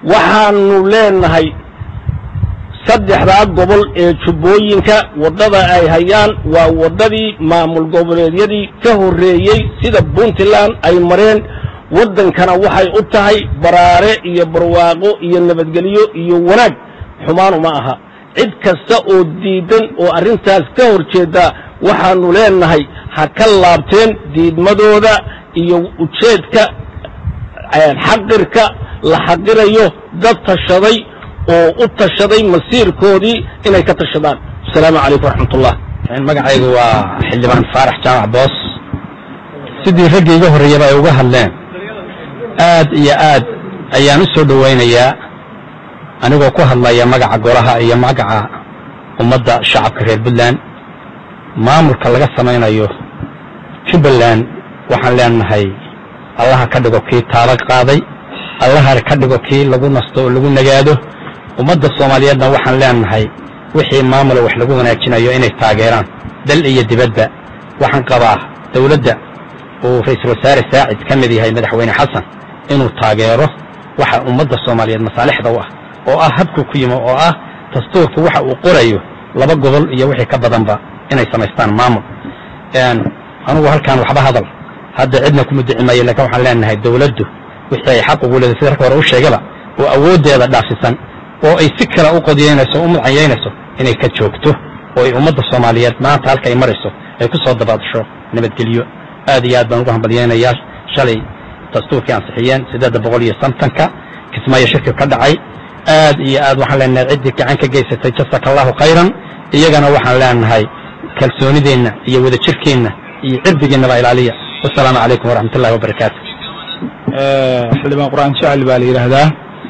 waxaanu leenahay saddexdaa gobol ee jubbooyinka waddada ay hayaan waa waddadii maamul goboleedyadii ka horreeyey sida puntland ay mareen waddankana waxay u tahay baraare iyo barwaaqo iyo nabadgelyo iyo wanaag xumaan uma aha cid kasta oo diidan oo arrintaas ka hor jeeda waxaanu leenahay ha ka laabteen diidmadooda iyo ujeedka xaqirka la xaqirayo dad tashaday oo u tashaday masiirkoodii inay ka tashadaan asalaamu calaykum waraxmatullah magacaygu waa xildhibaan faarax jaamac boos sidii raggii iga horreeyaba ay uga hadleen aad iyo aad ayaan u soo dhowaynayaa anigoo ku hadlaya magaca golaha iyo magaca ummadda shacabka reer puntland maamulka laga samaynayo jubbaland waxaan leenahay allaha ka dhigo kii taalo qaaday allaha ka dhigo kii lagu nasto oo lagu nagaado ummadda soomaaliyeedna waxaan leenahay wixii maamula wax lagu wanaajinayo inay taageeraan dal iyo dibadba waxaan qabaa dawladda uu ra-iisul wasaare saacid ka mid yahay madaxweyne xasan inuu taageero waxa ummadda soomaaliyeed masaalixda u ah oo ah habku ku yimo oo ah dastuurku waxa uu qorayo laba gobol iyo wixii ka badanba inay samaystaan maamul anugu halkaan waxba hadal hadda cidna kuma dici maayo lakin waxaan leenahay dawladdu wixii ay xaq ugu leedahay sida rka hore u sheegaba oo awooddeeda dhaafisan oo ay si kale u qodiyeynayso o u mudcanyeynayso inay ka joogto oo ay ummadda soomaaliyeed maanta halka ay marayso ay ku soo dabaadasho nabadgelyo aad iyo aad baan ugu hambalyeynayaa shalay dastuurkii ansixiyeen siddeedda boqol iyo santanka kismaayo shirki ka dhacay aad iyo aad waxaan leenahay ciddii gacan ka geysatay jasaka allahu khayran iyagana waxaan leenahay kalsoonideenna iyo wadajirkeenna iyo cirdigeennaba ilaaliya wasalaamu calaykum waraxmat ullahi wabarakaatu xildhibaan qur-aan jacli baa la yidhaahdaa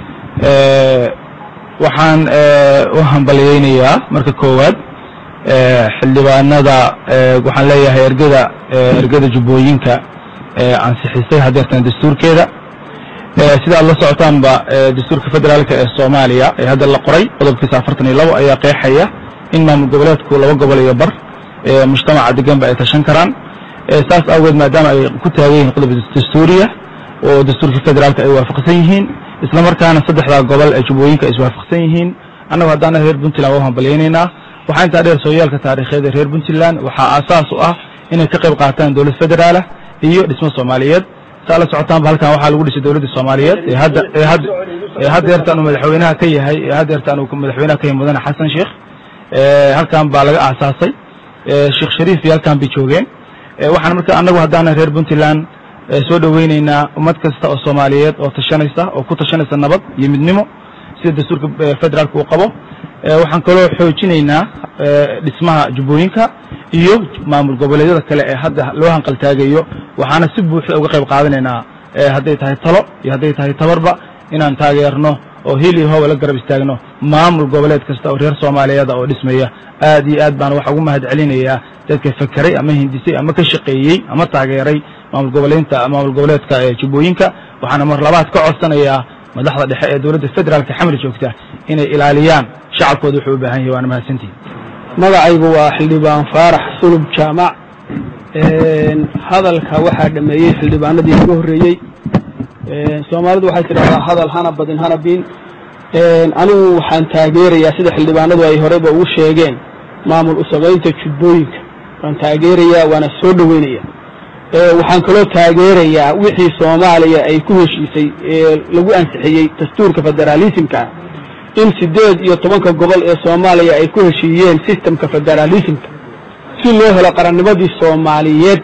waxaan u hambalyeynayaa marka koowaad xildhibaanada waxaan leeyahay ergada ergada jubbooyinka ansixisay hadeertan dastuurkeeda sida aad la socotaanba dastuurka federaalka ee soomaaliya ee hadda la qoray qodobkiisa afartan iyo labo ayaa qeexaya in maamul goboleedku laba gobol iyo bar mujtamaca deganba ay tashan karaan saas awgeed maadaama ay ku taagan yihiin qodob dastuuriya oo dastuurka federaalka ay waafaqsan yihiin isla markaana saddexdaa gobol ee jubbooyinka ay iswaafaqsan yihiin annagu haddaana reer puntland waa hambalyeynaynaa waxaa intaa dheer sooyaalka taariikheed ee reer puntland waxaa aasaas u ah inay ka qayb qaataan dowlad federaalah iyo dhismo soomaaliyeed saa la socotaanba halkan waxaa lagu dhisay dowladda soomaaliyeed ee hadda ee hadda ee haddeertan uu madaxweynaha ka yahay ee haddeertan uu madaxweynaha ka yahay mudane xasan sheekh halkan baa laga aasaasay sheekh shariif iyo halkan bay joogeen waxaan marka annagu haddaana reer puntland soo dhoweyneynaa ummad kasta oo soomaaliyeed oo tashanaysa oo ku tashanaysa nabad iyo midnimo sida dastuurka federaalka uu qabo waxaan kaloo xoojinaynaa dhismaha jubbooyinka iyo maamul goboleedyada kale ee hadda loo hanqaltaagayo waxaana si buuxda uga qayb qaadanaynaa hadday tahay talo iyo hadday tahay tabarba inaan taageerno oo hil iyo hooba la garab istaagno maamul goboleed kasta oo reer soomaaliyeeda oo dhismaya aad iyo aad baan waxa ugu mahad celinayaa dadka fakeray ama hindisay ama ka shaqeeyey ama taageeray maamul goboleynta maamul goboleedka ee jubbooyinka waxaana mar labaad ka codsanayaa madaxda dhexe ee dowladda federaalka xamri joogta inay ilaaliyaan shacabkooda wuxuu u baahan yahay waana mahadsantihin magacaygu waa xildhibaan faarax sulub jaamac hadalka waxaa dhameeyey xildhibaanadii iga horreeyey soomaalidu waxay tidhahdaa hadal hana badin hana biin anigu waxaan taageerayaa sida xildhibaanadu ay horeyba ugu sheegeen maamul usamaynta jubbooyinka waan taageerayaa waana soo dhoweynaya waxaan kaloo taageerayaa wixii soomaaliya ay ku heshiisay ee lagu ansixiyey dastuurka federaalismka in siddeed iyo tobanka gobol ee soomaaliya ay ku heshiiyeen sistemka federaalismka si loo helo qarannimadii soomaaliyeed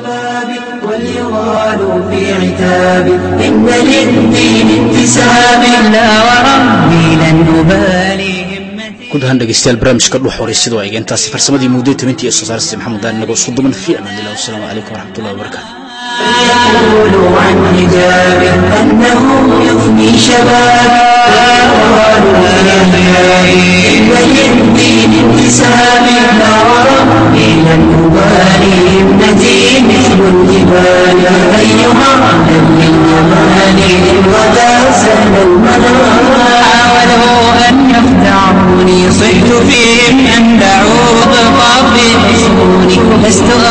واليغال في عتاب إن للدين انتساب لا وربي لن أبالي guud ahaan dhegeystayaal barnaamijka dhuux horeysidoo ay intaasi farsamadii muuddo tobantii iyo soo saarista maxamed daan inagoo isku duman fi amaan illah wasalaamu calaykum waraxmatullahi wabarakaatu يقول عن حجاب أنه يفني شباب فيقال إن للدين انتساب لا وربي لن أبالي ابنتي مثل الجبال أيها من للجمال وذا سهل المنام حاولوا أن يخدعوني صحت فيهم أن دعوا ضغط في حصوني لست